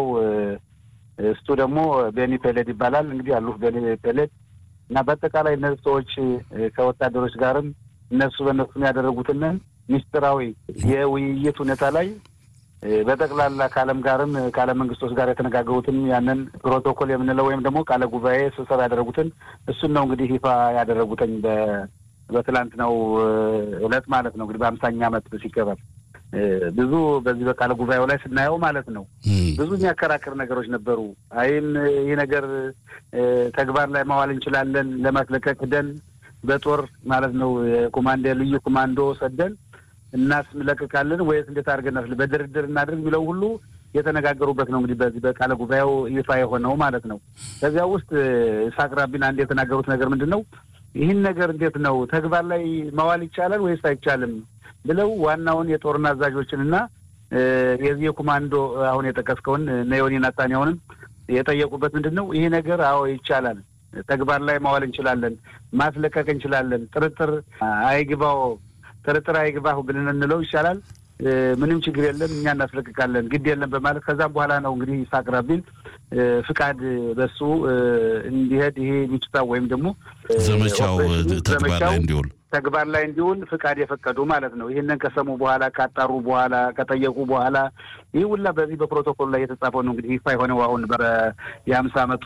እሱ ደግሞ ቤኒ ፔሌድ ይባላል። እንግዲህ አሉ ቤኒ ፔሌድ እና በአጠቃላይ እነዚህ ሰዎች ከወታደሮች ጋርም እነሱ በእነሱ ያደረጉትን ሚስጥራዊ የውይይት ሁኔታ ላይ በጠቅላላ ከዓለም ጋርም ከዓለም መንግስቶች ጋር የተነጋገሩትን ያንን ፕሮቶኮል የምንለው ወይም ደግሞ ቃለ ጉባኤ ስብሰባ ያደረጉትን እሱን ነው እንግዲህ ይፋ ያደረጉትኝ በትላንትናው ዕለት ማለት ነው። እንግዲህ በአምሳኛ ዓመት ሲከበር ብዙ በዚህ በቃለ ጉባኤው ላይ ስናየው ማለት ነው ብዙ የሚያከራክር ነገሮች ነበሩ። አይም ይህ ነገር ተግባር ላይ ማዋል እንችላለን ለማስለቀቅ ደን በጦር ማለት ነው የኮማንዶ ልዩ ኮማንዶ ሰደን እናስለቅቃለን ወይስ እንዴት አድርገን በድርድር እናድርግ የሚለው ሁሉ የተነጋገሩበት ነው። እንግዲህ በዚህ በቃለ ጉባኤው ይፋ የሆነው ማለት ነው። ከዚያ ውስጥ ይስሐቅ ራቢን አንድ የተናገሩት ነገር ምንድን ነው? ይህን ነገር እንዴት ነው ተግባር ላይ ማዋል ይቻላል ወይስ አይቻልም ብለው ዋናውን የጦርና አዛዦችን እና የዚህ የኮማንዶ አሁን የጠቀስከውን እነ ዮኒ ናታንያሁንም የጠየቁበት ምንድን ነው ይህ ነገር አዎ ይቻላል፣ ተግባር ላይ ማዋል እንችላለን፣ ማስለቀቅ እንችላለን፣ ጥርጥር አይግባው ጥርጥር አይግባሁ ብለን እንለው ይሻላል። ምንም ችግር የለም እኛ እናስለቅቃለን፣ ግድ የለም በማለት ከዛም በኋላ ነው እንግዲህ ይስሐቅ ራቢን ፍቃድ በሱ እንዲሄድ ይሄ ሚጭታ ወይም ደግሞ ዘመቻው ተግባር ላይ እንዲውል ተግባር ላይ እንዲውል ፍቃድ የፈቀዱ ማለት ነው። ይህንን ከሰሙ በኋላ ካጣሩ በኋላ ከጠየቁ በኋላ ይህ ሁላ በዚህ በፕሮቶኮል ላይ የተጻፈው ነው እንግዲህ ይፋ የሆነው አሁን በ የሀምሳ ዓመት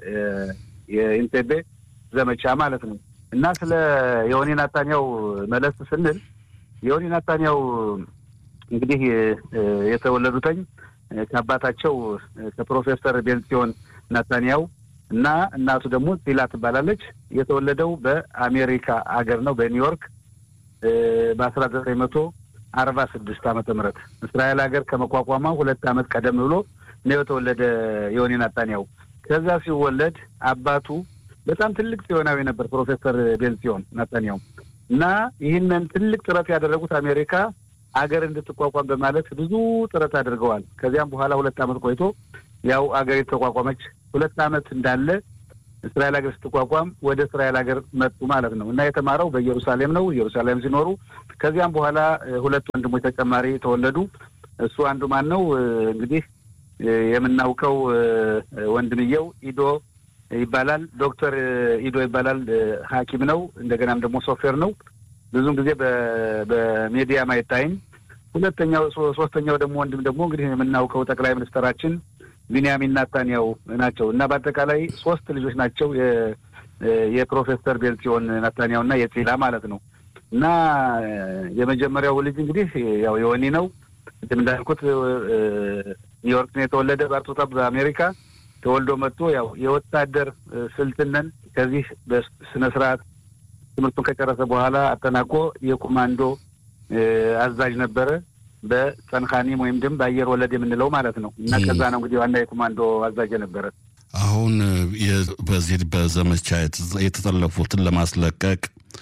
የኢንቴቤ ዘመቻ ማለት ነው። እና ስለ የሆኒ ናታንያው መለስ ስንል የሆኒ ናታንያው እንግዲህ የተወለዱተኝ ከአባታቸው ከፕሮፌሰር ቤንሲዮን ናታንያው እና እናቱ ደግሞ ቲላ ትባላለች። የተወለደው በአሜሪካ አገር ነው በኒውዮርክ በአስራ ዘጠኝ መቶ አርባ ስድስት ዓመተ ምህረት እስራኤል ሀገር ከመቋቋሟ ሁለት ዓመት ቀደም ብሎ ነው የተወለደ የሆኒ ናታንያው። ከዛ ሲወለድ አባቱ በጣም ትልቅ ጽዮናዊ ነበር ፕሮፌሰር ቤንሲዮን ናታንያው እና ይህንን ትልቅ ጥረት ያደረጉት አሜሪካ አገር እንድትቋቋም በማለት ብዙ ጥረት አድርገዋል። ከዚያም በኋላ ሁለት ዓመት ቆይቶ ያው አገር የተቋቋመች ሁለት ዓመት እንዳለ እስራኤል ሀገር ስትቋቋም ወደ እስራኤል ሀገር መጡ ማለት ነው እና የተማረው በኢየሩሳሌም ነው። ኢየሩሳሌም ሲኖሩ ከዚያም በኋላ ሁለት ወንድሞች ተጨማሪ ተወለዱ። እሱ አንዱ ማን ነው እንግዲህ የምናውቀው ወንድምየው ኢዶ ይባላል። ዶክተር ኢዶ ይባላል። ሐኪም ነው። እንደገናም ደግሞ ሶፍትዌር ነው። ብዙም ጊዜ በሚዲያም አይታይም። ሁለተኛው ሶስተኛው ደግሞ ወንድም ደግሞ እንግዲህ የምናውቀው ጠቅላይ ሚኒስትራችን ቢንያሚን ናታንያው ናቸው እና በአጠቃላይ ሶስት ልጆች ናቸው የፕሮፌሰር ቤንሲዮን ናታንያው እና የፂላ ማለት ነው እና የመጀመሪያው ልጅ እንግዲህ ያው የወኒ ነው ቅድም እንዳልኩት ኒውዮርክ ነው የተወለደ በአርቶታ በአሜሪካ ተወልዶ መጥቶ ያው የወታደር ስልትነን ከዚህ በስነ ስርዓት ትምህርቱን ከጨረሰ በኋላ አጠናቆ የኮማንዶ አዛዥ ነበረ። በጸንካኒም ወይም ድም በአየር ወለድ የምንለው ማለት ነው እና ከዛ ነው እንግዲህ ዋና የኮማንዶ አዛዥ ነበረ። አሁን በዚህ በዘመቻ የተጠለፉትን ለማስለቀቅ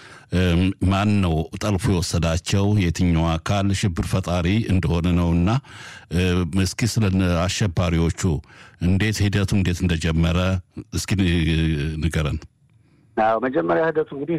ማን ነው ጠልፎ የወሰዳቸው? የትኛው አካል ሽብር ፈጣሪ እንደሆነ ነው እና እስኪ ስለ አሸባሪዎቹ እንዴት ሂደቱ እንዴት እንደጀመረ እስኪ ንገረን። አዎ መጀመሪያ ሂደቱ እንግዲህ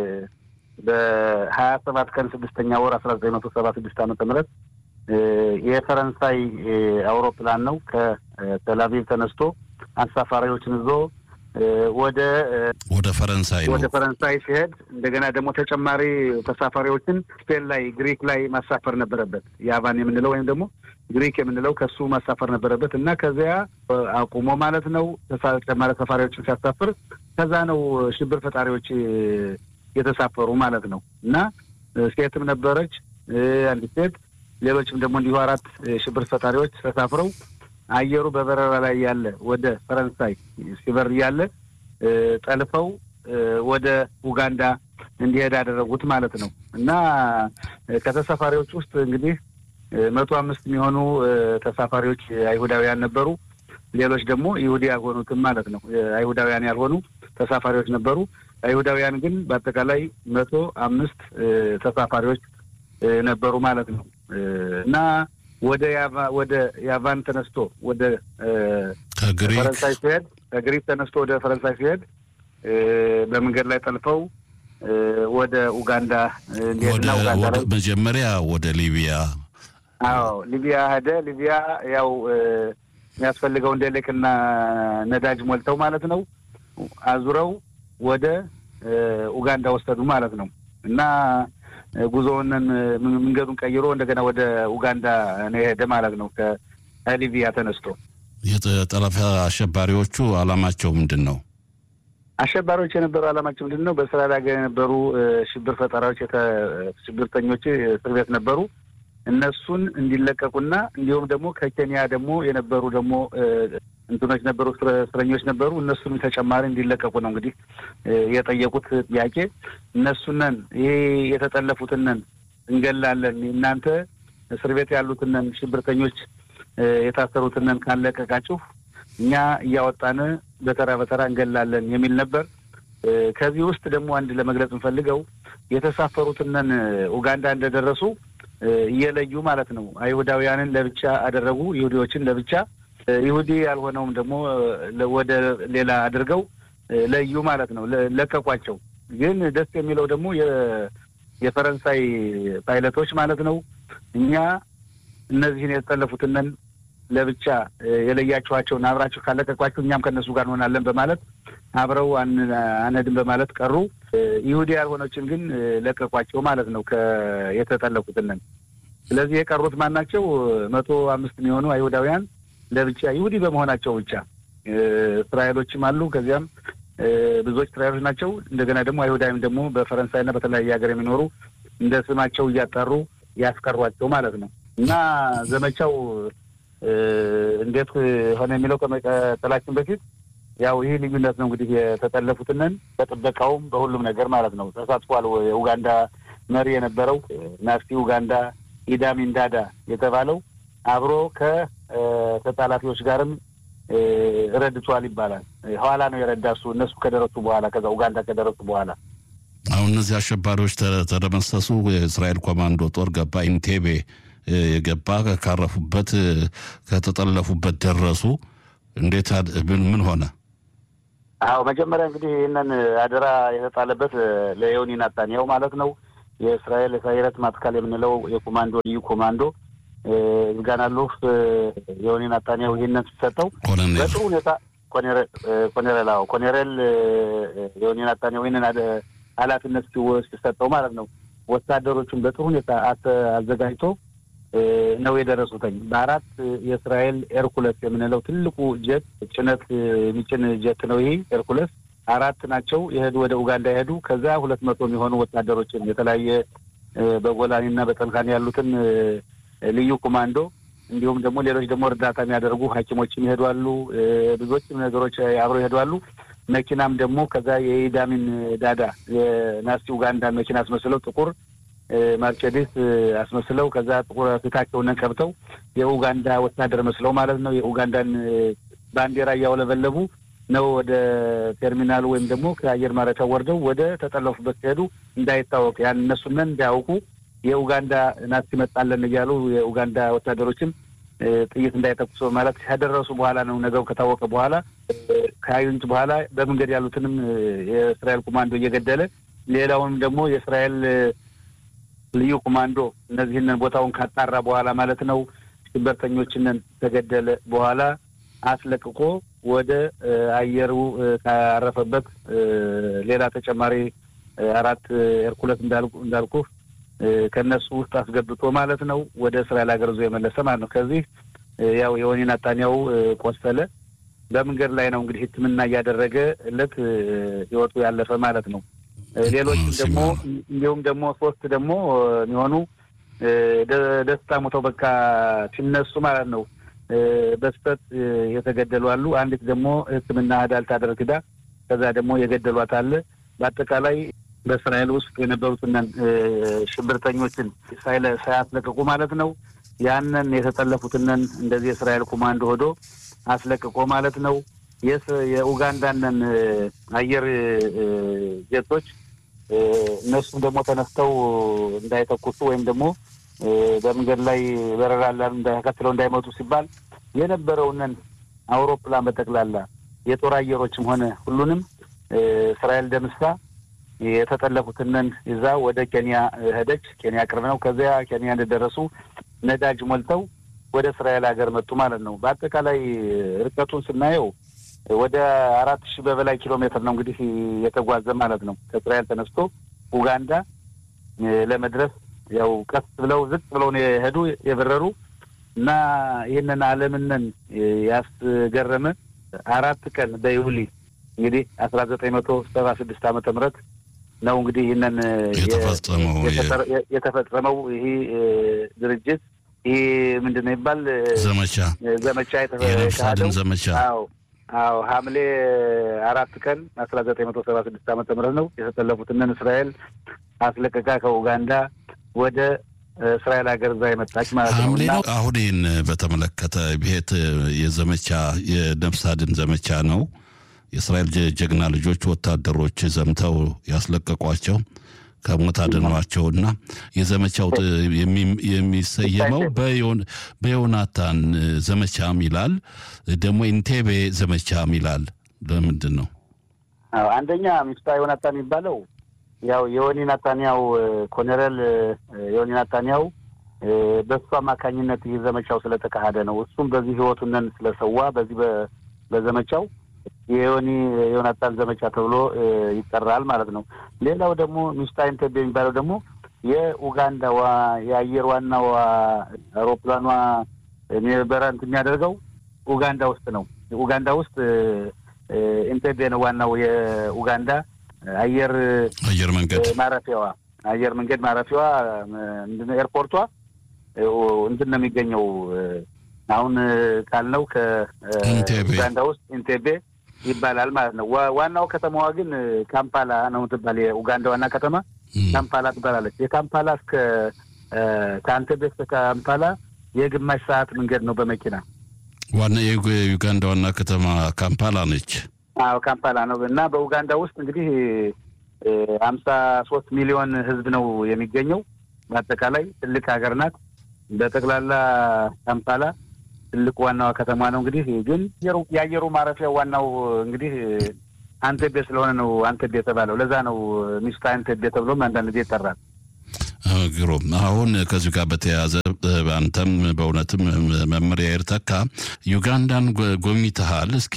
በሀያ ሰባት ቀን ስድስተኛ ወር አስራ ዘጠኝ መቶ ሰባ ስድስት ዓመተ ምህረት የፈረንሳይ አውሮፕላን ነው ከተላቪቭ ተነስቶ አሳፋሪዎችን ይዞ ወደ ወደ ፈረንሳይ ነው ወደ ፈረንሳይ ሲሄድ እንደገና ደግሞ ተጨማሪ ተሳፋሪዎችን ስፔን ላይ ግሪክ ላይ ማሳፈር ነበረበት። የአቫን የምንለው ወይም ደግሞ ግሪክ የምንለው ከሱ ማሳፈር ነበረበት እና ከዚያ አቁሞ ማለት ነው ተጨማሪ ተሳፋሪዎችን ሲያሳፍር ከዛ ነው ሽብር ፈጣሪዎች የተሳፈሩ ማለት ነው እና ሴትም ነበረች አንዲት ሴት፣ ሌሎችም ደግሞ እንዲሁ አራት ሽብር ፈጣሪዎች ተሳፍረው አየሩ በበረራ ላይ ያለ ወደ ፈረንሳይ ሲበር ያለ ጠልፈው ወደ ኡጋንዳ እንዲሄድ ያደረጉት ማለት ነው እና ከተሳፋሪዎች ውስጥ እንግዲህ መቶ አምስት የሚሆኑ ተሳፋሪዎች አይሁዳውያን ነበሩ። ሌሎች ደግሞ ይሁዲ ያልሆኑትም ማለት ነው አይሁዳውያን ያልሆኑ ተሳፋሪዎች ነበሩ። አይሁዳውያን ግን በአጠቃላይ መቶ አምስት ተሳፋሪዎች ነበሩ ማለት ነው እና ወደ ወደ ያቫን ተነስቶ ወደ ከግሪክ ፈረንሳይ ሲሄድ ከግሪክ ተነስቶ ወደ ፈረንሳይ ሲሄድ በመንገድ ላይ ጠልፈው ወደ ኡጋንዳ እንዲሄድና ኡጋንዳ ላይ መጀመሪያ ወደ ሊቢያ አዎ ሊቢያ ሄደ። ሊቢያ ያው የሚያስፈልገውን ደሌቅና ነዳጅ ሞልተው ማለት ነው አዙረው ወደ ኡጋንዳ ወሰዱ ማለት ነው እና ጉዞውንን መንገዱን ቀይሮ እንደገና ወደ ኡጋንዳ ነው የሄደ ማለት ነው ከሊቢያ ተነስቶ። የጠለፋ አሸባሪዎቹ አላማቸው ምንድን ነው? አሸባሪዎች የነበሩ አላማቸው ምንድን ነው? በእስራኤል ሀገር የነበሩ ሽብር ፈጠራዎች ሽብርተኞች እስር ቤት ነበሩ። እነሱን እንዲለቀቁና እንዲሁም ደግሞ ከኬንያ ደግሞ የነበሩ ደግሞ እንትኖች ነበሩ፣ እስረኞች ነበሩ። እነሱንም ተጨማሪ እንዲለቀቁ ነው እንግዲህ የጠየቁት ጥያቄ። እነሱነን ይሄ የተጠለፉትነን እንገላለን፣ እናንተ እስር ቤት ያሉትነን ሽብርተኞች የታሰሩትነን ካለቀቃችሁ እኛ እያወጣን በተራ በተራ እንገላለን የሚል ነበር። ከዚህ ውስጥ ደግሞ አንድ ለመግለጽ እንፈልገው የተሳፈሩትነን ኡጋንዳ እንደደረሱ እየለዩ ማለት ነው። አይሁዳውያንን ለብቻ አደረጉ፣ ይሁዲዎችን ለብቻ፣ ይሁዲ ያልሆነውም ደግሞ ወደ ሌላ አድርገው ለዩ ማለት ነው። ለቀቋቸው። ግን ደስ የሚለው ደግሞ የፈረንሳይ ፓይለቶች ማለት ነው እኛ እነዚህን የተጠለፉትንን ለብቻ የለያችኋቸውን አብራችሁ ካለቀቋችሁ እኛም ከእነሱ ጋር እንሆናለን በማለት አብረው አነድን በማለት ቀሩ። ይሁዲ ያልሆነችን ግን ለቀቋቸው ማለት ነው የተጠለፉትንን። ስለዚህ የቀሩት ማን ናቸው? መቶ አምስት የሚሆኑ አይሁዳውያን ለብቻ ይሁዲ በመሆናቸው ብቻ እስራኤሎችም አሉ። ከዚያም ብዙዎች እስራኤሎች ናቸው። እንደገና ደግሞ አይሁዳዊም ደግሞ በፈረንሳይና በተለያየ ሀገር የሚኖሩ እንደ ስማቸው እያጠሩ ያስቀሯቸው ማለት ነው እና ዘመቻው እንዴት ሆነ የሚለው ከመቀጠላችን በፊት ያው ይህ ልዩነት ነው እንግዲህ የተጠለፉትንን በጥበቃውም በሁሉም ነገር ማለት ነው ተሳትፏል። የኡጋንዳ መሪ የነበረው ናፍቲ ኡጋንዳ ኢዳሚን ዳዳ የተባለው አብሮ ከተጣላፊዎች ጋርም ረድቷል ይባላል። ኋላ ነው የረዳ እሱ እነሱ ከደረሱ በኋላ ከዛ ኡጋንዳ ከደረሱ በኋላ አሁን እነዚህ አሸባሪዎች ተደመሰሱ። የእስራኤል ኮማንዶ ጦር ገባ ኢንቴቤ የገባ ካረፉበት ከተጠለፉበት ደረሱ። እንዴት ምን ሆነ? አዎ መጀመሪያ እንግዲህ ይህንን አደራ የተጣለበት ለዮኒ ናታንያው ማለት ነው። የእስራኤል የሳይረት ማትካል የምንለው የኮማንዶ ልዩ ኮማንዶ ዝጋናሉ ዮኒ ናታንያው ይህንን ሲሰጠው በጥሩ ሁኔታ ኮኔሬል አዎ ኮኔሬል ዮኒ ናታንያው ይህንን ኃላፊነት ሲሰጠው ማለት ነው ወታደሮቹን በጥሩ ሁኔታ አዘጋጅቶ ነው የደረሱትኝ። በአራት የእስራኤል ኤርኩለስ የምንለው ትልቁ ጀት ጭነት የሚጭን ጀት ነው ይሄ ኤርኩለስ። አራት ናቸው የሄዱ ወደ ኡጋንዳ የሄዱ ከዛ ሁለት መቶ የሚሆኑ ወታደሮችን የተለያየ በጎላኒና በጠልካኒ ያሉትን ልዩ ኮማንዶ እንዲሁም ደግሞ ሌሎች ደግሞ እርዳታ የሚያደርጉ ሐኪሞችም ይሄዷሉ። ብዙዎችም ነገሮች አብረው ይሄዷሉ። መኪናም ደግሞ ከዛ የኢዳሚን ዳዳ የናስቲ ኡጋንዳን መኪና አስመስለው ጥቁር ማርቸዲስ አስመስለው ከዛ ጥቁር ፊታቸውን ቀብተው የኡጋንዳ ወታደር መስለው ማለት ነው የኡጋንዳን ባንዲራ እያውለበለቡ ነው ወደ ቴርሚናሉ ወይም ደግሞ ከአየር ማረፊያ ወርደው ወደ ተጠለፉበት ሲሄዱ እንዳይታወቅ ያን እነሱነን እንዳያውቁ የኡጋንዳ ናዚ መጣለን እያሉ የኡጋንዳ ወታደሮችም ጥይት እንዳይተኩሱ ማለት ከደረሱ በኋላ ነው ነገሩ ከታወቀ በኋላ ከአዩንት በኋላ በመንገድ ያሉትንም የእስራኤል ኮማንዶ እየገደለ ሌላውንም ደግሞ የእስራኤል ልዩ ኮማንዶ እነዚህንን ቦታውን ካጣራ በኋላ ማለት ነው ሽበርተኞችንን ተገደለ በኋላ አስለቅቆ ወደ አየሩ ካረፈበት ሌላ ተጨማሪ አራት ኤርኩለት እንዳልኩ ከእነሱ ውስጥ አስገብቶ ማለት ነው ወደ እስራኤል ሀገር ዞ የመለሰ ማለት ነው። ከዚህ ያው የወኒ ናታንያው ቆሰለ። በመንገድ ላይ ነው እንግዲህ ሕክምና እያደረገ እለት ህይወቱ ያለፈ ማለት ነው። ሌሎችም ደግሞ እንዲሁም ደግሞ ሶስት ደግሞ የሚሆኑ ደስታ ሞተው በቃ ሲነሱ ማለት ነው በስተት የተገደሉ አሉ። አንዲት ደግሞ ሕክምና ህዳል ታደርግ ዳ ከዛ ደግሞ የገደሏት አለ። በአጠቃላይ በእስራኤል ውስጥ የነበሩትን ሽብርተኞችን ሳያስለቅቁ ማለት ነው ያንን የተጠለፉትንን እንደዚህ የእስራኤል ኮማንዶ ሆዶ አስለቅቆ ማለት ነው የኡጋንዳንን አየር ጀቶች እነሱም ደግሞ ተነስተው እንዳይተኩሱ ወይም ደግሞ በመንገድ ላይ በረራ ተከትለው እንዳይመጡ ሲባል የነበረውንን አውሮፕላን በጠቅላላ የጦር አየሮችም ሆነ ሁሉንም እስራኤል ደምሳ የተጠለፉትንን ይዛ ወደ ኬንያ ሄደች። ኬንያ ቅርብ ነው። ከዚያ ኬንያ እንደደረሱ ነዳጅ ሞልተው ወደ እስራኤል ሀገር መጡ ማለት ነው። በአጠቃላይ ርቀቱን ስናየው ወደ አራት ሺህ በበላይ ኪሎ ሜትር ነው እንግዲህ የተጓዘ ማለት ነው። ከእስራኤል ተነስቶ ኡጋንዳ ለመድረስ ያው ቀስ ብለው ዝቅ ብለው ነው የሄዱ የበረሩ እና ይህንን ዓለምንን ያስገረመ አራት ቀን በይሁሊ እንግዲህ አስራ ዘጠኝ መቶ ሰባ ስድስት ዓመተ ምህረት ነው እንግዲህ ይህንን የተፈጸመው ይህ ድርጅት ይህ ምንድን ነው ይባል ዘመቻ ዘመቻ የነፍሳድን ዘመቻ አዎ አዎ ሐምሌ አራት ቀን አስራ ዘጠኝ መቶ ሰባ ስድስት ዓመተ ምህረት ነው የተጠለፉትንን እስራኤል አስለቀቃ ከኡጋንዳ ወደ እስራኤል ሀገር እዛ የመጣች ማለት ነው። ሐምሌ ነው። አሁን ይህን በተመለከተ ብሄት የዘመቻ የነፍስ አድን ዘመቻ ነው። የእስራኤል ጀግና ልጆች ወታደሮች ዘምተው ያስለቀቋቸው ከሞት አድኗቸውና የዘመቻው የሚሰየመው በዮናታን ዘመቻም ይላል፣ ደግሞ ኢንቴቤ ዘመቻም ይላል። ለምንድን ነው? አንደኛ ሚስታ ዮናታን የሚባለው ያው የወኒ ናታንያው ኮሎኔል የወኒ ናታንያው በእሱ አማካኝነት ይህ ዘመቻው ስለተካሄደ ነው። እሱም በዚህ ህይወቱንን ስለሰዋ በዚህ በዘመቻው የዮኒ ዮናታን ዘመቻ ተብሎ ይጠራል ማለት ነው። ሌላው ደግሞ ሚስታ ኢንቴቤ የሚባለው ደግሞ የኡጋንዳ የአየር ዋናው አውሮፕላኗ በረንት የሚያደርገው ኡጋንዳ ውስጥ ነው። ኡጋንዳ ውስጥ ኢንቴቤ ነው ዋናው የኡጋንዳ አየር አየር መንገድ ማረፊያዋ አየር መንገድ ማረፊያዋ ምንድን ነው ኤርፖርቷ እንትን ነው የሚገኘው አሁን ካልነው ከኡጋንዳ ውስጥ ኢንቴቤ ይባላል ማለት ነው። ዋናው ከተማዋ ግን ካምፓላ ነው ትባል። የኡጋንዳ ዋና ከተማ ካምፓላ ትባላለች። የካምፓላ እስከ ከአንቴቤ እስከ ካምፓላ የግማሽ ሰዓት መንገድ ነው በመኪና። ዋና የዩጋንዳ ዋና ከተማ ካምፓላ ነች። አዎ ካምፓላ ነው እና በኡጋንዳ ውስጥ እንግዲህ ሀምሳ ሶስት ሚሊዮን ህዝብ ነው የሚገኘው። በአጠቃላይ ትልቅ ሀገር ናት። በጠቅላላ ካምፓላ ትልቅ ዋናዋ ከተማ ነው። እንግዲህ ግን የአየሩ ማረፊያ ዋናው እንግህ አንቴቤ ስለሆነ ነው አንቴቤ የተባለው። ለዛ ነው ሚስታ አንቴቤ ተብሎም አንዳንድ ጊዜ ይጠራል። ግሩም። አሁን ከዚሁ ጋር በተያያዘ አንተም በእውነትም መመሪያ ኤርተካ ዩጋንዳን ጎብኝተሃል። እስኪ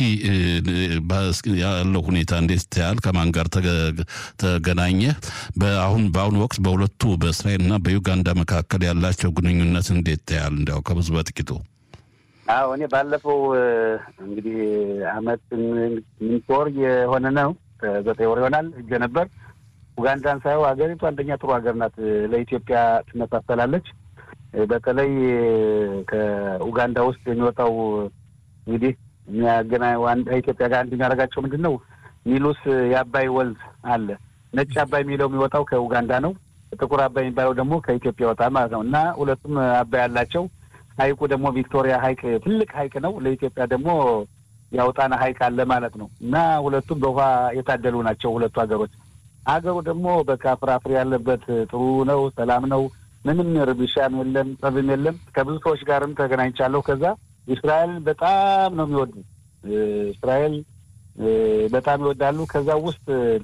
ያለው ሁኔታ እንዴት ታያል? ከማን ጋር ተገናኘ? በአሁን በአሁኑ ወቅት በሁለቱ በእስራኤልና በዩጋንዳ መካከል ያላቸው ግንኙነት እንዴት ታያል? እንዲያው ከብዙ በጥቂቱ አዎ እኔ ባለፈው እንግዲህ አመት ስምንት ወር የሆነ ነው ዘጠኝ ወር ይሆናል ሄጄ ነበር። ኡጋንዳን ሳየው ሀገሪቱ አንደኛ ጥሩ ሀገር ናት። ለኢትዮጵያ ትመሳሰላለች። በተለይ ከኡጋንዳ ውስጥ የሚወጣው እንግዲህ የሚያገና ኢትዮጵያ ጋር አንድ የሚያደርጋቸው ምንድን ነው? ኒሉስ የአባይ ወንዝ አለ። ነጭ አባይ የሚለው የሚወጣው ከኡጋንዳ ነው። ጥቁር አባይ የሚባለው ደግሞ ከኢትዮጵያ ይወጣል ማለት ነው እና ሁለቱም አባይ አላቸው። ሀይቁ ደግሞ ቪክቶሪያ ሀይቅ ትልቅ ሀይቅ ነው። ለኢትዮጵያ ደግሞ የአውጣና ሀይቅ አለ ማለት ነው እና ሁለቱም በውሃ የታደሉ ናቸው ሁለቱ ሀገሮች። ሀገሩ ደግሞ በቃ ፍራፍሬ ያለበት ጥሩ ነው፣ ሰላም ነው። ምንም ርብሻም የለም፣ ጸብም የለም። ከብዙ ሰዎች ጋርም ተገናኝቻለሁ። ከዛ እስራኤል በጣም ነው የሚወዱ እስራኤል በጣም ይወዳሉ። ከዛ ውስጥ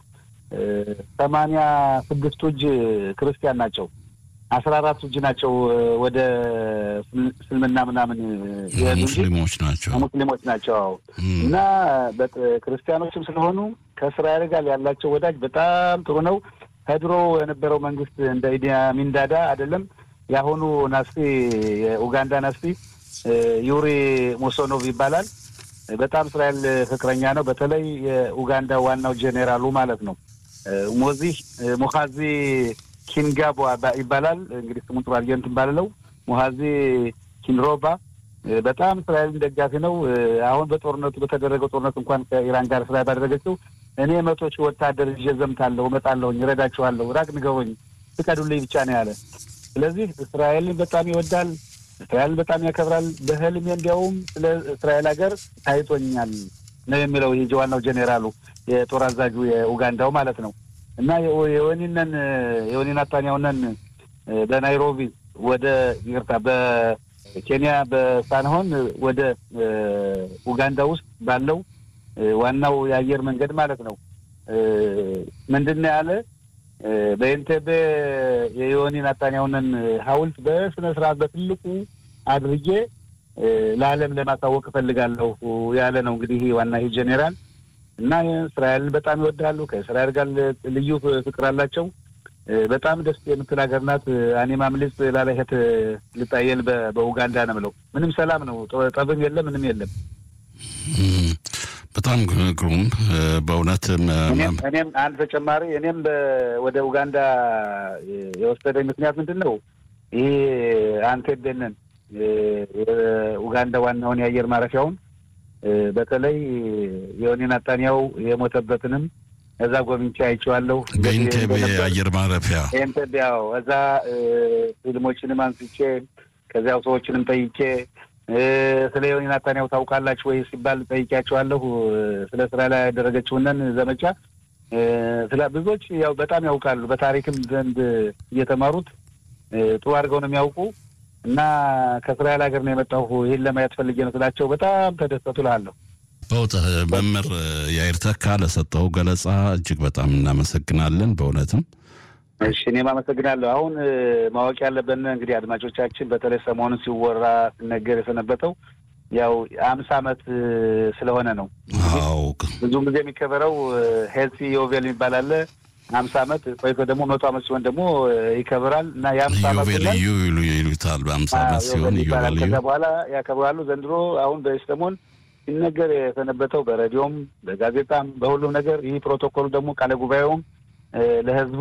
ሰማንያ ስድስቱ እጅ ክርስቲያን ናቸው። አስራ አራቱ እጅ ናቸው ወደ እስልምና ምናምን ሙስሊሞች ናቸው ሙስሊሞች ናቸው እና ክርስቲያኖችም ስለሆኑ ከእስራኤል ጋር ያላቸው ወዳጅ በጣም ጥሩ ነው። ከድሮ የነበረው መንግስት እንደ ኢዲ አሚን ዳዳ አይደለም። የአሁኑ ናስቲ የኡጋንዳ ናስቲ ዩሪ ሙሶኖቭ ይባላል። በጣም እስራኤል ፍቅረኛ ነው። በተለይ የኡጋንዳ ዋናው ጄኔራሉ ማለት ነው ሞዚህ ሙኻዚ ኪንጋቦ ይባላል። እንግዲህ ስሙን ጥሩ አድርጌ እንትን ባልለው ሙሃዚ ኪንሮባ በጣም እስራኤልን ደጋፊ ነው። አሁን በጦርነቱ በተደረገው ጦርነት እንኳን ከኢራን ጋር እስራኤል ባደረገችው እኔ መቶ ሺህ ወታደር ይዤ ዘምታለሁ፣ እመጣለሁኝ፣ እረዳችኋለሁ፣ ራቅ ንገሩኝ፣ ፍቀዱልኝ ብቻ ነው ያለ። ስለዚህ እስራኤልን በጣም ይወዳል፣ እስራኤልን በጣም ያከብራል። በህልሜ እንዲያውም ስለ እስራኤል ሀገር ታይቶኛል ነው የሚለው ይህ ዋናው ጄኔራሉ የጦር አዛዡ የኡጋንዳው ማለት ነው። እና የወኒነን የወኒ ናታንያሁነን በናይሮቢ ወደ ይቅርታ በኬንያ በሳንሆን ወደ ኡጋንዳ ውስጥ ባለው ዋናው የአየር መንገድ ማለት ነው ምንድን ነው ያለ በኢንቴቤ የዮኒ ናታንያሁንን ሐውልት በስነ ስርዓት በትልቁ አድርጌ ለዓለም ለማሳወቅ እፈልጋለሁ ያለ ነው። እንግዲህ ዋና ይህ ጄኔራል እና እስራኤልን በጣም ይወዳሉ። ከእስራኤል ጋር ልዩ ፍቅር አላቸው። በጣም ደስ የምትል ሀገር ናት። እኔ ማምልጽ ላለሄት ልጣየል በኡጋንዳ ነው የምለው። ምንም ሰላም ነው፣ ጠብም የለም፣ ምንም የለም። በጣም ግሩም በእውነት እኔም አንድ ተጨማሪ እኔም ወደ ኡጋንዳ የወሰደኝ ምክንያት ምንድን ነው? ይህ አንቴቤንን የኡጋንዳ ዋናውን የአየር ማረፊያውን በተለይ የወኒ ናታንያው የሞተበትንም እዛ ጎብኝቼ አይቼዋለሁ። በኢንቴቤ አየር ማረፊያ ኢንቴቤ ያው እዛ ፊልሞችንም አንስቼ ከዚያው ሰዎችንም ጠይቄ ስለ ዮኒ ናታንያሁ ታውቃላችሁ ወይ ሲባል ጠይቄያቸዋለሁ። ስለ ስራ ላይ ያደረገችውንን ዘመቻ ስለ ብዙዎች ያው በጣም ያውቃሉ። በታሪክም ዘንድ እየተማሩት ጥሩ አድርገው ነው የሚያውቁ እና ከእስራኤል ሀገር ነው የመጣሁ ይህን ለማየት ፈልጌ ነው ስላቸው በጣም ተደሰቱ እልሃለሁ። በውጥ መምህር ያይር ተካ ለሰጠው ገለጻ እጅግ በጣም እናመሰግናለን። በእውነትም እሺ፣ እኔም አመሰግናለሁ። አሁን ማወቅ ያለብን እንግዲህ አድማጮቻችን፣ በተለይ ሰሞኑን ሲወራ ሲነገር የሰነበተው ያው አምሳ ዓመት ስለሆነ ነው። አዎ ብዙም ጊዜ የሚከበረው ሄልሲ ዮቬል የሚባል አለ አምሳ ዓመት ቆይቶ ደግሞ መቶ ዓመት ሲሆን ደግሞ ይከብራል እና የአምሳ ዓመት ዮቤልዩ ይሉታል። በአምሳ ዓመት ሲሆን ይባላል። ዮቤልዩ ከዛ በኋላ ያከብራሉ። ዘንድሮ አሁን በሰሞን ሲነገር የሰነበተው በሬዲዮም በጋዜጣም በሁሉም ነገር ይህ ፕሮቶኮሉ ደግሞ ቃለ ጉባኤውም ለህዝቡ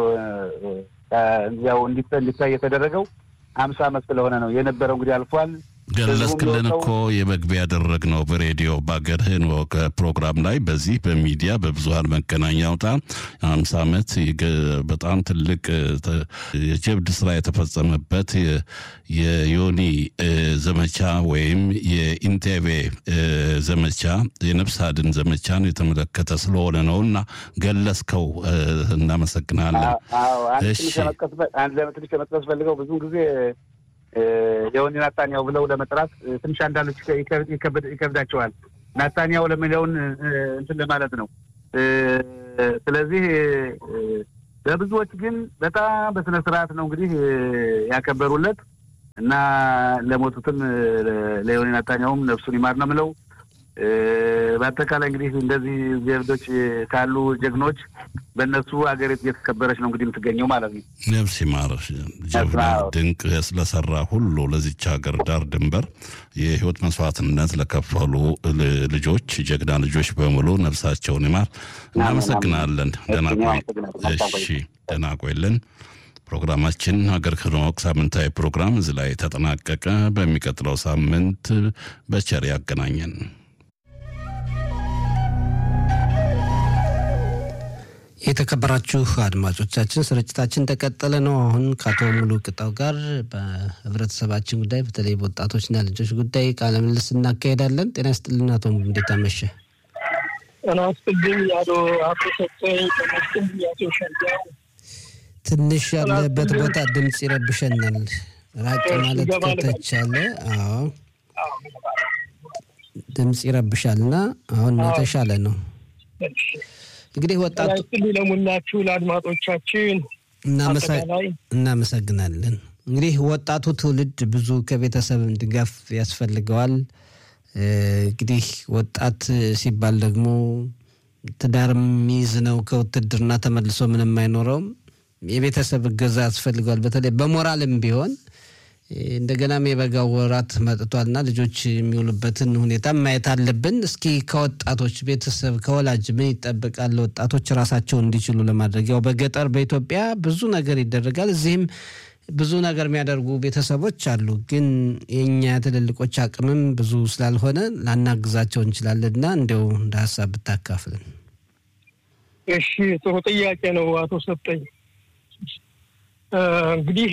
ያው እንዲታይ የተደረገው አምሳ ዓመት ስለሆነ ነው የነበረው። እንግዲህ አልፏል። ገለጽክልን እኮ የመግቢያ ያደረግነው በሬዲዮ በአገርህን ወግ ፕሮግራም ላይ በዚህ በሚዲያ በብዙሀን መገናኛ አውታ አምሳ ዓመት በጣም ትልቅ የጀብድ ስራ የተፈጸመበት የዮኒ ዘመቻ ወይም የኢንቴቤ ዘመቻ የነፍስ አድን ዘመቻን የተመለከተ ስለሆነ ነው እና ገለጽከው። እናመሰግናለን። አንድ ለምትንሽ ከመጥቀስ ፈልገው ብዙ ጊዜ የወኒ ናታንያው ብለው ለመጥራት ትንሽ አንዳንዶች ይከብዳቸዋል። ናታንያው ለሚለውን እንትን ለማለት ነው። ስለዚህ በብዙዎች ግን በጣም በስነ ስርዓት ነው እንግዲህ ያከበሩለት እና ለሞቱትም ለዮኒ ናታንያውም ነፍሱን ይማር ነው የምለው። በአጠቃላይ እንግዲህ እንደዚህ ጀብዶች ካሉ ጀግኖች በእነሱ ሀገሪቱ እየተከበረች ነው እንግዲህ የምትገኘው ማለት ነው። ነፍስ ይማር። ጀግና ድንቅ ስለሰራ ሁሉ ለዚች ሀገር ዳር ድንበር የህይወት መስዋዕትነት ለከፈሉ ልጆች ጀግና ልጆች በሙሉ ነፍሳቸውን ይማር። እናመሰግናለን። ደህና ቆይ። እሺ፣ ደህና ቆይልን። ፕሮግራማችን ሀገር ከነወቅ ሳምንታዊ ፕሮግራም እዚህ ላይ ተጠናቀቀ። በሚቀጥለው ሳምንት በቸር ያገናኘን። የተከበራችሁ አድማጮቻችን ስርጭታችን ተቀጠለ ነው። አሁን ከአቶ ሙሉ ቅጣው ጋር በህብረተሰባችን ጉዳይ በተለይ በወጣቶችና ልጆች ጉዳይ ቃለ ምልልስ እናካሄዳለን። ጤና ይስጥልን አቶ ሙሉ፣ እንዴት አመሸ? ጤና ይስጥልኝ አቶ አቶ ሰጠኝ ተመስገን አቶ ሸጋው። ትንሽ ያለበት ቦታ ድምፅ ይረብሸናል። ራቅ ማለት ከተቻለ። አዎ ድምፅ ይረብሻል እና አሁን የተሻለ ነው። እንግዲህ ወጣቱ ለሙላችሁ ለአድማጮቻችን እናመሰግናለን። እንግዲህ ወጣቱ ትውልድ ብዙ ከቤተሰብ ድጋፍ ያስፈልገዋል። እንግዲህ ወጣት ሲባል ደግሞ ትዳር የሚይዝ ነው። ከውትድርና ተመልሶ ምንም አይኖረውም። የቤተሰብ እገዛ ያስፈልገዋል። በተለይ በሞራልም ቢሆን እንደገናም የበጋው ወራት መጥቷልና ልጆች የሚውሉበትን ሁኔታ ማየት አለብን። እስኪ ከወጣቶች ቤተሰብ ከወላጅ ምን ይጠበቃል? ወጣቶች ራሳቸውን እንዲችሉ ለማድረግ ያው በገጠር በኢትዮጵያ ብዙ ነገር ይደረጋል። እዚህም ብዙ ነገር የሚያደርጉ ቤተሰቦች አሉ። ግን የእኛ ትልልቆች አቅምም ብዙ ስላልሆነ ላናግዛቸው እንችላለንና እንዲያው እንደ ሀሳብ ብታካፍልን። እሺ፣ ጥሩ ጥያቄ ነው አቶ ሰጠኝ። እንግዲህ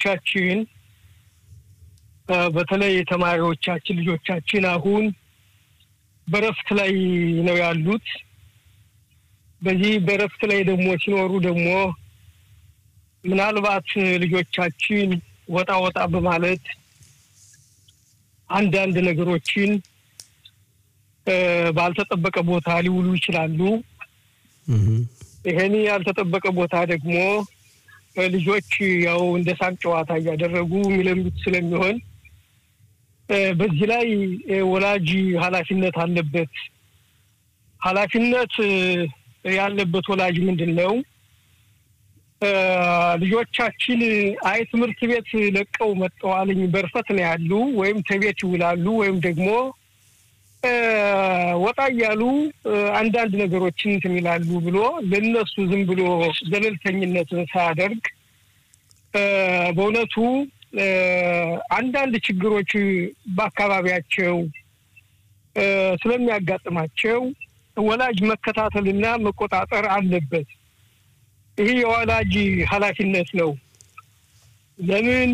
ልጆቻችን በተለይ ተማሪዎቻችን ልጆቻችን አሁን በረፍት ላይ ነው ያሉት። በዚህ በረፍት ላይ ደግሞ ሲኖሩ ደግሞ ምናልባት ልጆቻችን ወጣ ወጣ በማለት አንዳንድ ነገሮችን ባልተጠበቀ ቦታ ሊውሉ ይችላሉ። ይሄን ያልተጠበቀ ቦታ ደግሞ ልጆች ያው እንደ ሳቅ ጨዋታ እያደረጉ የሚለምዱት ስለሚሆን በዚህ ላይ ወላጅ ኃላፊነት አለበት። ኃላፊነት ያለበት ወላጅ ምንድን ነው? ልጆቻችን አይ ትምህርት ቤት ለቀው መጠዋልኝ በርፈት ነው ያሉ ወይም ተቤት ይውላሉ ወይም ደግሞ ወጣ እያሉ አንዳንድ ነገሮችን እንትን ይላሉ ብሎ ለነሱ ዝም ብሎ ገለልተኝነትን ሳያደርግ በእውነቱ አንዳንድ ችግሮች በአካባቢያቸው ስለሚያጋጥማቸው ወላጅ መከታተልና መቆጣጠር አለበት። ይህ የወላጅ ኃላፊነት ነው። ለምን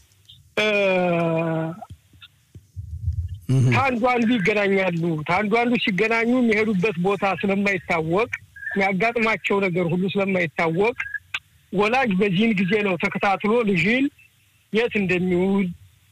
ከአንዱ አንዱ ይገናኛሉ። ከአንዱ አንዱ ሲገናኙ የሚሄዱበት ቦታ ስለማይታወቅ የሚያጋጥማቸው ነገር ሁሉ ስለማይታወቅ ወላጅ በዚህን ጊዜ ነው ተከታትሎ ልጅን የት እንደሚውል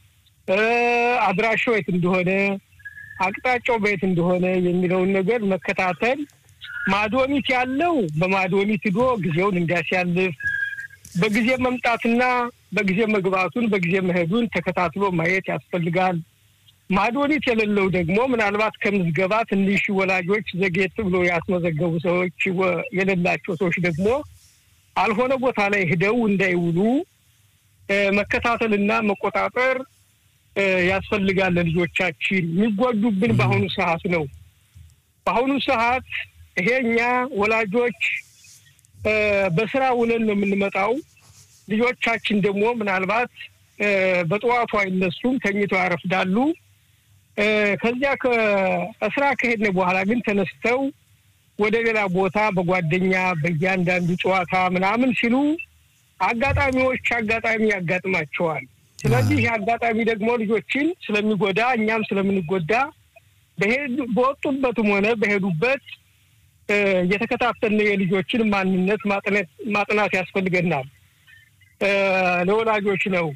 አድራሻው የት እንደሆነ አቅጣጫው በየት እንደሆነ የሚለውን ነገር መከታተል ማዶሚት ያለው በማዶሚት ሂዶ ጊዜውን እንዲያሲያልፍ በጊዜ መምጣትና በጊዜ መግባቱን በጊዜ መሄዱን ተከታትሎ ማየት ያስፈልጋል። ማዶኒት የሌለው ደግሞ ምናልባት ከምዝገባ ትንሽ ወላጆች ዘጌት ብሎ ያስመዘገቡ ሰዎች የሌላቸው ሰዎች ደግሞ አልሆነ ቦታ ላይ ሂደው እንዳይውሉ መከታተልና መቆጣጠር ያስፈልጋል። ለልጆቻችን የሚጎዱብን በአሁኑ ሰዓት ነው። በአሁኑ ሰዓት ይሄ እኛ ወላጆች በስራ ውለን ነው የምንመጣው። ልጆቻችን ደግሞ ምናልባት በጠዋቱ አይነሱም፣ ተኝተው ያረፍዳሉ። ከዚያ ከስራ ከሄድን በኋላ ግን ተነስተው ወደ ሌላ ቦታ በጓደኛ በእያንዳንዱ ጨዋታ ምናምን ሲሉ አጋጣሚዎች አጋጣሚ ያጋጥማቸዋል። ስለዚህ ይህ አጋጣሚ ደግሞ ልጆችን ስለሚጎዳ እኛም ስለምንጎዳ በወጡበትም ሆነ በሄዱበት እየተከታተልን የልጆችን ማንነት ማጥናት ያስፈልገናል። ለወላጆች ነው።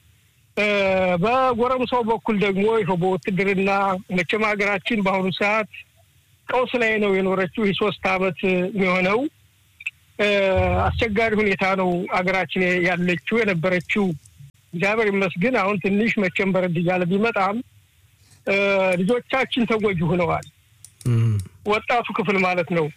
በጎረምሳው በኩል ደግሞ ይኸው በውትድርና መቼም ሀገራችን በአሁኑ ሰዓት ቀውስ ላይ ነው የኖረችው። ይህ ሶስት አመት የሚሆነው አስቸጋሪ ሁኔታ ነው ሀገራችን ያለችው የነበረችው። እግዚአብሔር ይመስገን አሁን ትንሽ መቼም በረድ እያለ ቢመጣም ልጆቻችን ተጎጂ ሆነዋል። ወጣቱ ክፍል ማለት ነው።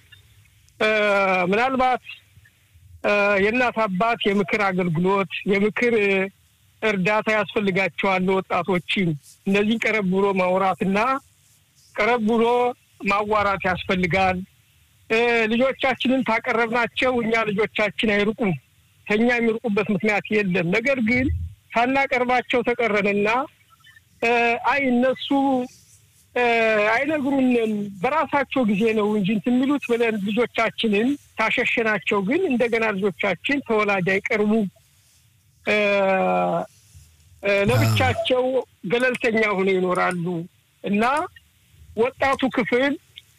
ምናልባት የእናት አባት የምክር አገልግሎት የምክር እርዳታ ያስፈልጋቸዋል። ወጣቶችን እነዚህን ቀረብ ብሎ ማውራትና ቀረብ ብሎ ማዋራት ያስፈልጋል። ልጆቻችንን ታቀረብናቸው እኛ ልጆቻችን አይርቁም። ከኛ የሚርቁበት ምክንያት የለም። ነገር ግን ሳናቀርባቸው ተቀረንና አይ እነሱ አይነግሩንም በራሳቸው ጊዜ ነው እንጂ እንትን የሚሉት ብለን ልጆቻችንን ታሸሸናቸው። ግን እንደገና ልጆቻችን ተወላጅ አይቀርቡ ለብቻቸው ገለልተኛ ሆነው ይኖራሉ እና ወጣቱ ክፍል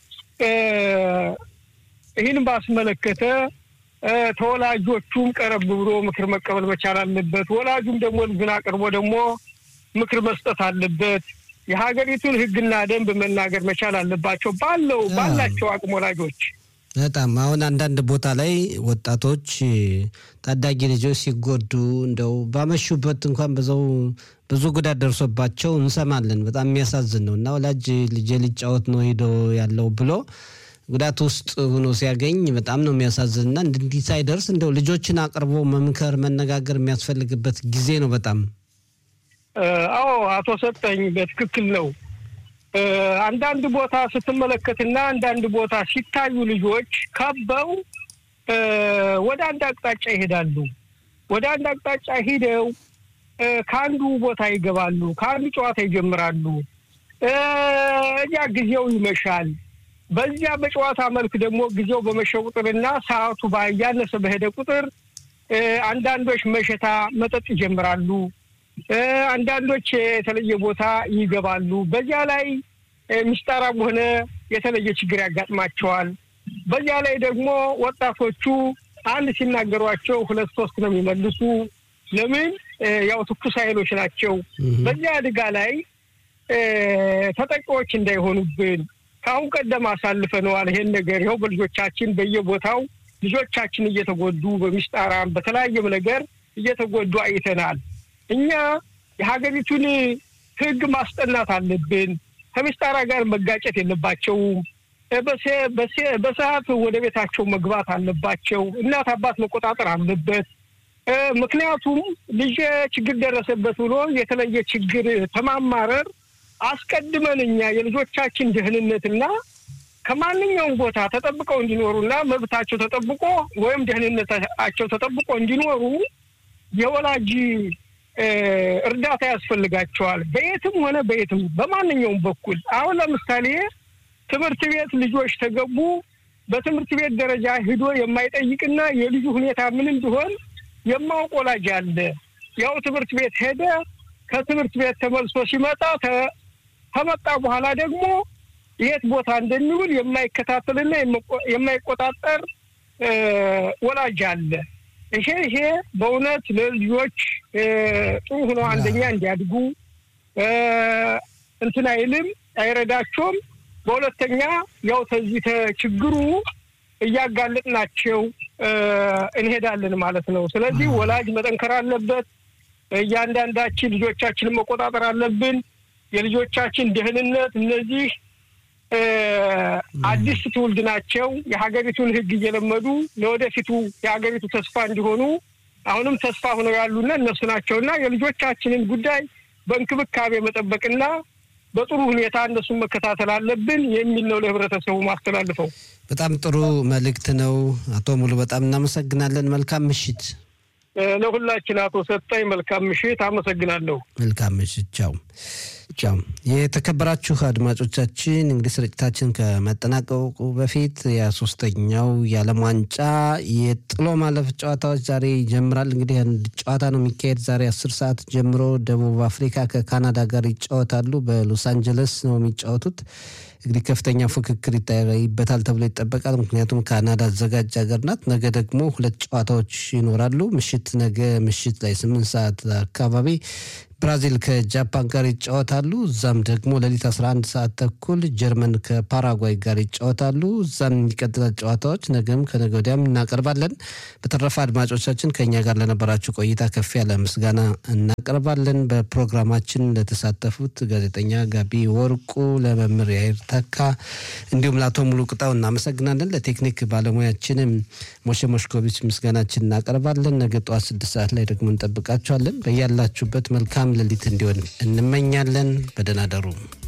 ይህን ባስመለከተ ተወላጆቹም ቀረብ ብሎ ምክር መቀበል መቻል አለበት። ወላጁም ደግሞ ልጁን አቅርቦ ደግሞ ምክር መስጠት አለበት። የሀገሪቱን ሕግና ደንብ መናገር መቻል አለባቸው ባለው ባላቸው አቅም ወላጆች። በጣም አሁን አንዳንድ ቦታ ላይ ወጣቶች ታዳጊ ልጆች ሲጎዱ እንደው ባመሹበት እንኳን በዛው ብዙ ጉዳት ደርሶባቸው እንሰማለን። በጣም የሚያሳዝን ነው እና ወላጅ ልጄ ሊጫወት ነው ሄዶ ያለው ብሎ ጉዳት ውስጥ ሆኖ ሲያገኝ በጣም ነው የሚያሳዝን እና እንዲህ ሳይደርስ እንደው ልጆችን አቅርቦ መምከር መነጋገር የሚያስፈልግበት ጊዜ ነው በጣም አዎ አቶ ሰጠኝ በትክክል ነው። አንዳንድ ቦታ ስትመለከትና አንዳንድ ቦታ ሲታዩ ልጆች ከበው ወደ አንድ አቅጣጫ ይሄዳሉ። ወደ አንድ አቅጣጫ ሂደው ከአንዱ ቦታ ይገባሉ፣ ከአንዱ ጨዋታ ይጀምራሉ። እዚያ ጊዜው ይመሻል። በዚያ በጨዋታ መልክ ደግሞ ጊዜው በመሸ ቁጥርና ሰዓቱ ባያነሰ በሄደ ቁጥር አንዳንዶች መሸታ መጠጥ ይጀምራሉ። አንዳንዶች የተለየ ቦታ ይገባሉ። በዚያ ላይ ምስጣራም ሆነ የተለየ ችግር ያጋጥማቸዋል። በዚያ ላይ ደግሞ ወጣቶቹ አንድ ሲናገሯቸው ሁለት ሶስት ነው የሚመልሱ። ለምን ያው ትኩስ ኃይሎች ናቸው። በዚያ አደጋ ላይ ተጠቂዎች እንዳይሆኑብን ከአሁን ቀደም አሳልፈነዋል። ይሄን ነገር ይኸው በልጆቻችን በየቦታው ልጆቻችን እየተጎዱ በሚስጣራም በተለያየም ነገር እየተጎዱ አይተናል። እኛ የሀገሪቱን ሕግ ማስጠናት አለብን። ከሚስጣራ ጋር መጋጨት የለባቸውም። በሰዓት ወደ ቤታቸው መግባት አለባቸው። እናት አባት መቆጣጠር አለበት። ምክንያቱም ልጅ ችግር ደረሰበት ብሎ የተለየ ችግር ተማማረር አስቀድመን እኛ የልጆቻችን ደህንነትና ከማንኛውም ቦታ ተጠብቀው እንዲኖሩና መብታቸው ተጠብቆ ወይም ደህንነታቸው ተጠብቆ እንዲኖሩ የወላጅ እርዳታ ያስፈልጋቸዋል። በየትም ሆነ በየትም በማንኛውም በኩል አሁን ለምሳሌ ትምህርት ቤት ልጆች ተገቡ በትምህርት ቤት ደረጃ ሂዶ የማይጠይቅና የልጁ ሁኔታ ምን እንዲሆን የማውቅ ወላጅ አለ። ያው ትምህርት ቤት ሄደ። ከትምህርት ቤት ተመልሶ ሲመጣ ከመጣ በኋላ ደግሞ የት ቦታ እንደሚውል የማይከታተልና የማይቆጣጠር ወላጅ አለ። ይሄ ይሄ በእውነት ለልጆች ጥሩ ሆኖ አንደኛ እንዲያድጉ እንትን አይልም አይረዳቸውም። በሁለተኛ ያው ተዚህ ችግሩ እያጋለጥናቸው እንሄዳለን ማለት ነው። ስለዚህ ወላጅ መጠንከር አለበት። እያንዳንዳችን ልጆቻችንን መቆጣጠር አለብን። የልጆቻችን ደህንነት እነዚህ አዲስ ትውልድ ናቸው። የሀገሪቱን ሕግ እየለመዱ ለወደፊቱ የሀገሪቱ ተስፋ እንዲሆኑ አሁንም ተስፋ ሆነው ያሉና እነሱ ናቸውና የልጆቻችንን ጉዳይ በእንክብካቤ መጠበቅና በጥሩ ሁኔታ እነሱን መከታተል አለብን የሚል ነው ለህብረተሰቡ ማስተላልፈው። በጣም ጥሩ መልእክት ነው አቶ ሙሉ፣ በጣም እናመሰግናለን። መልካም ምሽት ለሁላችን። አቶ ሰጠኝ መልካም ምሽት፣ አመሰግናለሁ። መልካም ምሽት። ቻው ቻው። የተከበራችሁ አድማጮቻችን እንግዲህ ስርጭታችን ከመጠናቀቁ በፊት የሶስተኛው የዓለም ዋንጫ የጥሎ ማለፍ ጨዋታዎች ዛሬ ይጀምራል። እንግዲህ አንድ ጨዋታ ነው የሚካሄድ ዛሬ አስር ሰዓት ጀምሮ ደቡብ አፍሪካ ከካናዳ ጋር ይጫወታሉ። በሎስ አንጀለስ ነው የሚጫወቱት። እንግዲህ ከፍተኛ ፉክክር ይታይበታል ተብሎ ይጠበቃል። ምክንያቱም ካናዳ አዘጋጅ ሀገር ናት። ነገ ደግሞ ሁለት ጨዋታዎች ይኖራሉ። ምሽት ነገ ምሽት ላይ ስምንት ሰዓት አካባቢ ብራዚል ከጃፓን ጋር ይጫወታሉ። እዛም ደግሞ ሌሊት 11 ሰዓት ተኩል ጀርመን ከፓራጓይ ጋር ይጫወታሉ። እዛም የሚቀጥላል ጨዋታዎች ነገም ከነገ ወዲያም እናቀርባለን። በተረፈ አድማጮቻችን ከእኛ ጋር ለነበራችሁ ቆይታ ከፍ ያለ ምስጋና እናቀርባለን። በፕሮግራማችን ለተሳተፉት ጋዜጠኛ ጋቢ ወርቁ፣ ለመምህር ያይር ተካ እንዲሁም ለአቶ ሙሉ ቅጣው እናመሰግናለን። ለቴክኒክ ባለሙያችንም ሞሼ ሞሽኮቪች ምስጋናችን እናቀርባለን። ነገ ጠዋት ስድስት ሰዓት ላይ ደግሞ እንጠብቃችኋለን። በያላችሁበት መልካም ሌሊት እንዲሆን እንመኛለን። በደህና ደሩ።